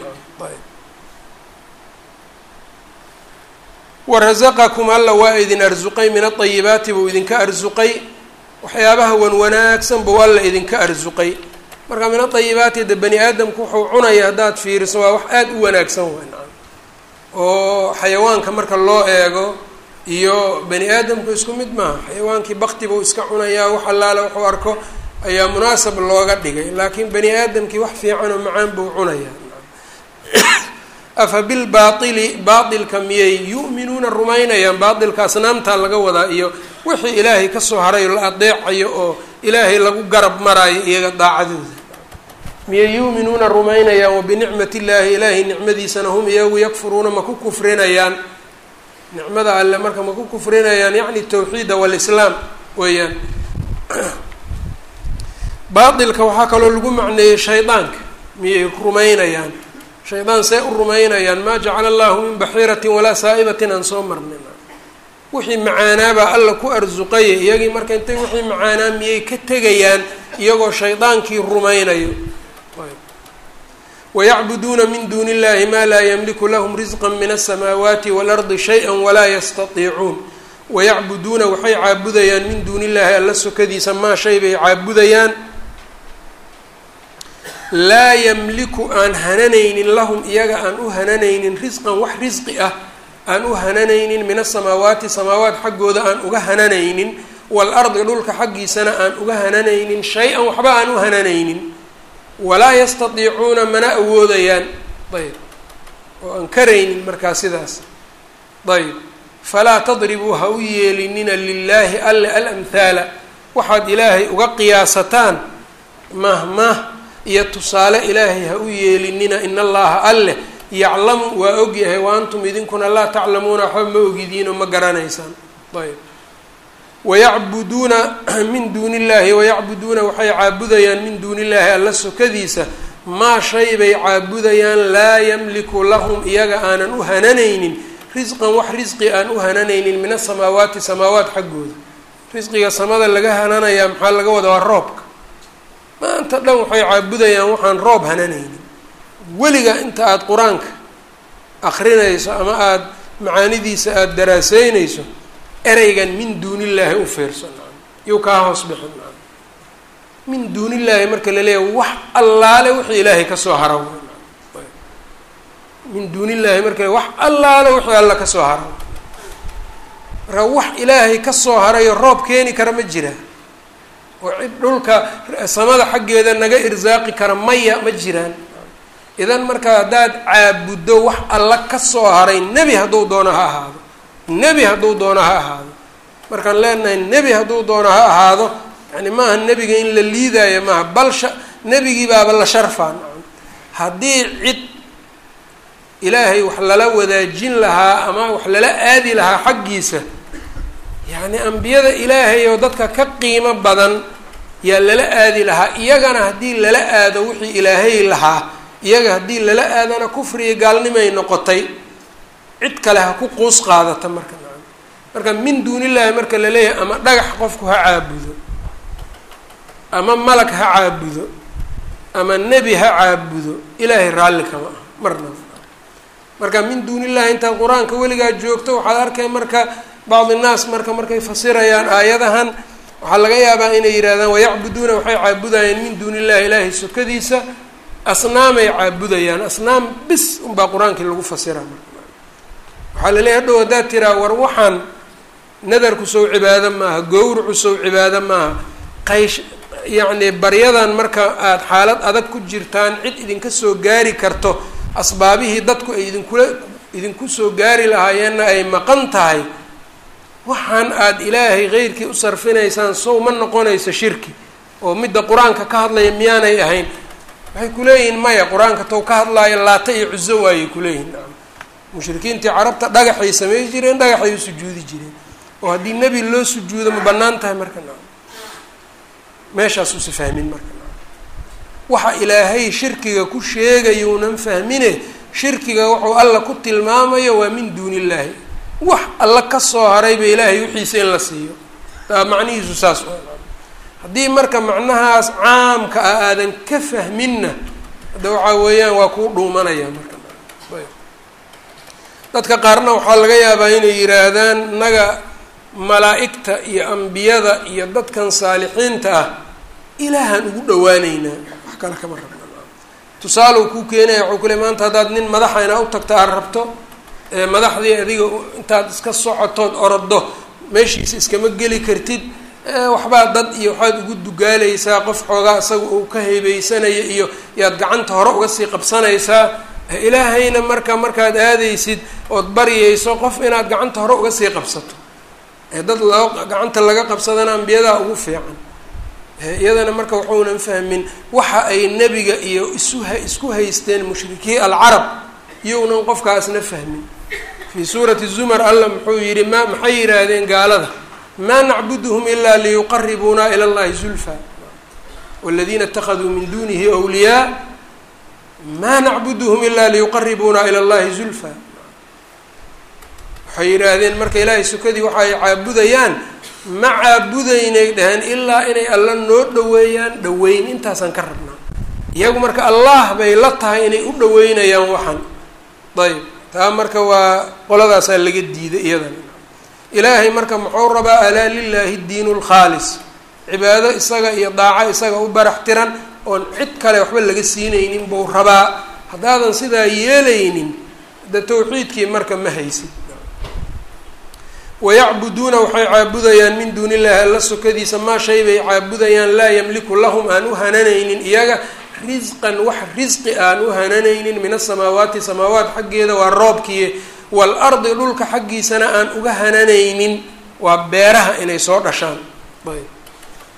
warasaqakum alla waa idin arsuqay min aayibaati buu idinka arsuqay waxyaabaha wan wanaagsan buu alla idinka arsuqay marka min aayibaati de bani aadamku wuxuu cunaya haddaad fiiriso waa wax aada u wanaagsan way nacam oo xayawaanka marka loo eego iyo bani aadamku isku mid maaha xayawaankii bakti buu iska cunayaa wax allaale wuxuu arko ayaa munaasab looga dhigay laakiin bani aadamkii wax fiican oo macaan buu cunayaa afa bilbaaili baailka miyay yu'minuuna rumaynayaan baailka asnaamtaa laga wadaa iyo wixii ilaahay kasoo haray la adeecayo oo ilaahay lagu garab maraayo iyaga daacadooda miyay yu'minuuna rumaynayaan wabinicmat illaahi ilaahay nicmadiisana hum iyagu yakfuruuna ma ku kufrinayaan nicmada alle marka ma ku kufrinayaan yacni tawxiida walislaam weeyaan baailka waxaa kaloo lagu macneeyey shaydaanka miyay rumaynayaan shaydaan see u rumaynayaan maa jacala allahu min baxiiratin walaa saa'ibatin aan soo marnin wixii macaanaabaa alla ku arsuqaya iyagii marka intay wixii macaanaa miyay ka tegayaan iyagoo shaydaankii rumaynayo wayacbuduuna min duuni illahi maa laa yamliku lahum risqa min asamaawaati waalardi shay-a walaa yastatiicuun wayacbuduuna waxay caabudayaan min duuni illahi alla sokadiisa maa shay bay caabudayaan laa yamliku aan hananaynin lahum iyaga aan u hananaynin risqan wax risqi ah aan u hananaynin min asamaawaati samaawaat xaggooda aan uga hananaynin waalardi dhulka xaggiisana aan uga hananaynin shay-an waxba aan u hananaynin walaa yastatiicuuna mana awoodayaan ayb oo aan karaynin markaa sidaas ayb falaa tadribuu ha u yeelinina lilaahi alle alamhaala waxaad ilaahay uga qiyaasataan mahmah iyo tusaale ilaahay ha u yeelinina in allaha alleh yaclamu waa ogyahay wa antum idinkuna laa taclamuuna waxba ma ogidiinoo ma garanaysaan ayb wayacbuduuna min duuni illahi wayacbuduuna waxay caabudayaan min duuni illahi alla sokadiisa maa shay bay caabudayaan laa yamliku lahum iyaga aanan u hananaynin risqan wax risqi aan u hananaynin min asamaawaati samaawaat xaggooda risqiga samada laga hananayaa maxaa laga wadaa waa roobka maanta dhan waxay caabudayaan waxaan roob hananaynin weliga inta aada qur-aanka akrinayso ama aada macaanidiisa aada daraaseynayso ereygan min duunillaahi u fiirso nacam yuu kaa hoos bixin nacam min duunillaahi marka la leeyahay wax allaale wixii ilaahay kasoo hara min duunillaahi marka wax allaale wixii alla kasoo hara marka wax ilaahay kasoo harayo roob keeni kara ma jira oo cid dhulka samada xaggeeda naga irsaaqi kara maya ma jiraan idan marka haddaad caabuddo wax alla kasoo haray nebi hadduu doono ha ahaado nebi hadduu doono ha ahaado markaan leenahay nebi hadduu doono ha ahaado yani maaha nebiga in la liidaayo maaha bal sha nebigii baaba la sharfaa haddii cid ilaahay wax lala wadaajin lahaa ama wax lala aadi lahaa xaggiisa yacni ambiyada ilaahay oo dadka ka qiimo badan yaa lala aadi lahaa iyagana haddii lala aado wixii ilaahay lahaa iyaga haddii lala aadana kufriga gaalnimay noqotay cid kale ha ku quus qaadata marka marka min duunillaahi marka la leeyahay ama dhagax qofku ha caabudo ama malag ha caabudo ama nebi ha caabudo ilaahay raalli kama ah marnaba marka min duunillahi intaad qur-aanka weligaa joogto waxaad arkay marka bacdi naas marka markay fasirayaan aayadahan waxaa laga yaabaa inay yidhahdaan wayacbuduuna waxay caabudayaan min duuni illahi ilaahay sokadiisa asnaamay caabudayaan asnaam bis unbaa qur-aankii lagu fasira marka waxaa la leeyahy hadhow haddaad tiraa war waxaan nadarku sow cibaado maaha gowracu sow cibaado maaha qaysh yacni baryadan marka aada xaalad adag ku jirtaan cid idinka soo gaari karto asbaabihii dadku ay idinkula idinku soo gaari lahaayeenna ay maqan tahay waxaan aada ilaahay keyrkii u sarfinaysaan sow ma noqonayso shirki oo midda qur-aanka ka hadlaya miyaanay ahayn waxay kuleeyihiin maya qur-aanka tow ka hadlaayo laata iyo cuso waayay kuleeyihin nacam mushrikiintii carabta dhagaxay samey jireen dhagaxay u sujuudi jireen oo haddii nebi loo sujuudo ma bannaan tahay marka nacam meeshaas usa fahmin marka nacam waxa ilaahay shirkiga ku sheegayuunan fahmine shirkiga wuxuu alla ku tilmaamayo waa min duuni illaahi wax alla kasoo harayba ilaahay wixiisa in la siiyo taa macnihiisu saas haddii marka macnahaas caamka ah aadan ka fahminna hadda waxaa weeyaan waa kuu dhuumanaya marka dadka qaarna waxaa laga yaabaa inay yidhaahdaan naga malaa'igta iyo ambiyada iyo dadkan saalixiinta ah ilaahaan ugu dhawaaneynaa wax kale kama rabna tusaalow kuu keenaya waxuu kule maanta haddaad nin madaxa inaa u tagta aad rabto madaxdii adiga intaad iska socotood orodo meeshiisa iskama geli kartid waxbaa dad iyo waxaad ugu dugaalaysaa qof xoogaa isaga uu ka heybeysanaya iyo yaad gacanta hore uga sii qabsanaysaa ilaahayna marka markaad aadaysid ood baryayso qof inaad gacanta hore uga sii qabsato dad loo gacanta laga qabsadana ambiyadaa ugu fiican iyadana marka waxuunan fahmin waxa ay nebiga iyo isuha isku haysteen mushrikii alcarab iyounan qofkaasna fahmin fii suurati zumar alla muxuu yidhi ma maxay yidhaahdeen gaalada maa nacbuduhum ilaa liyuqaribuuna ila llahi zulfa waladiina اtakaduu min dunihi wliyaa maa nacbuduhum ilaa liyuqaribuuna ila llahi zulfa waxay yidhaahdeen marka ilaahay sukadii waxa ay caabudayaan ma caabudaynay dhaheen ilaa inay alla noo dhaweeyaan dhaweyn intaasaan ka rabnaa iyagu marka allah bay la tahay inay u dhaweynayaan waxan ayb taa marka waa qoladaasaa laga diiday iyadan ilaahay marka muxuu rabaa alaa lilaahi diinu lkhaalis cibaado isaga iyo daaco isaga u barax tiran oon cid kale waxba laga siinaynin buu rabaa haddaadan sidaa yeelaynin de tawxiidkii marka ma haysid wayacbuduuna waxay caabudayaan min duuni illahi alla sokadiisa maa shay bay caabudayaan laa yamliku lahum aan u hananaynin iyaga risqan wax risqi aan u hananaynin min asamaawaati samaawaat xaggeeda waa roobkiiye waalardi dhulka xaggiisana aan uga hananaynin waa beeraha inay soo dhashaan ayb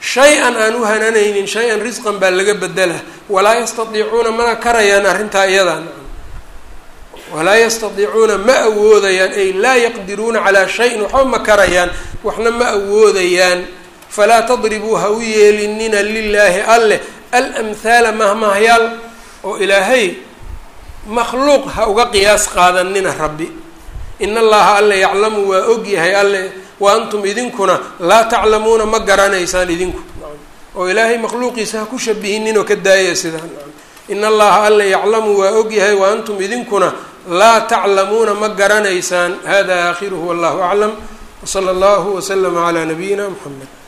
shay-an aan u hananaynin shay-an risqan baa laga bedela walaa yastadiicuuna mana karayaan arrintaa iyadaa walaa yastadiicuuna ma awoodayaan ay laa yaqdiruuna calaa shayin waxba ma karayaan waxna ma awoodayaan falaa tadribuu ha u yeelinina lilaahi alleh alamhaala mahmahyaal oo ilaahay makhluuq ha uga qiyaas qaadanina rabbi in allaha alle yaclamu waa ogyahay alle wa antum idinkuna laa taclamuuna ma garanaysaan idinku oo ilaahay makhluuqiisa ha ku shabihinnin oo ka daaya sidaan in allaha alle yaclamu waa ogyahay wa antum idinkuna laa taclamuuna ma garanaysaan hada aakhiruhu wallahu aclam wsala allahu waslama calaa nabiyina mxamed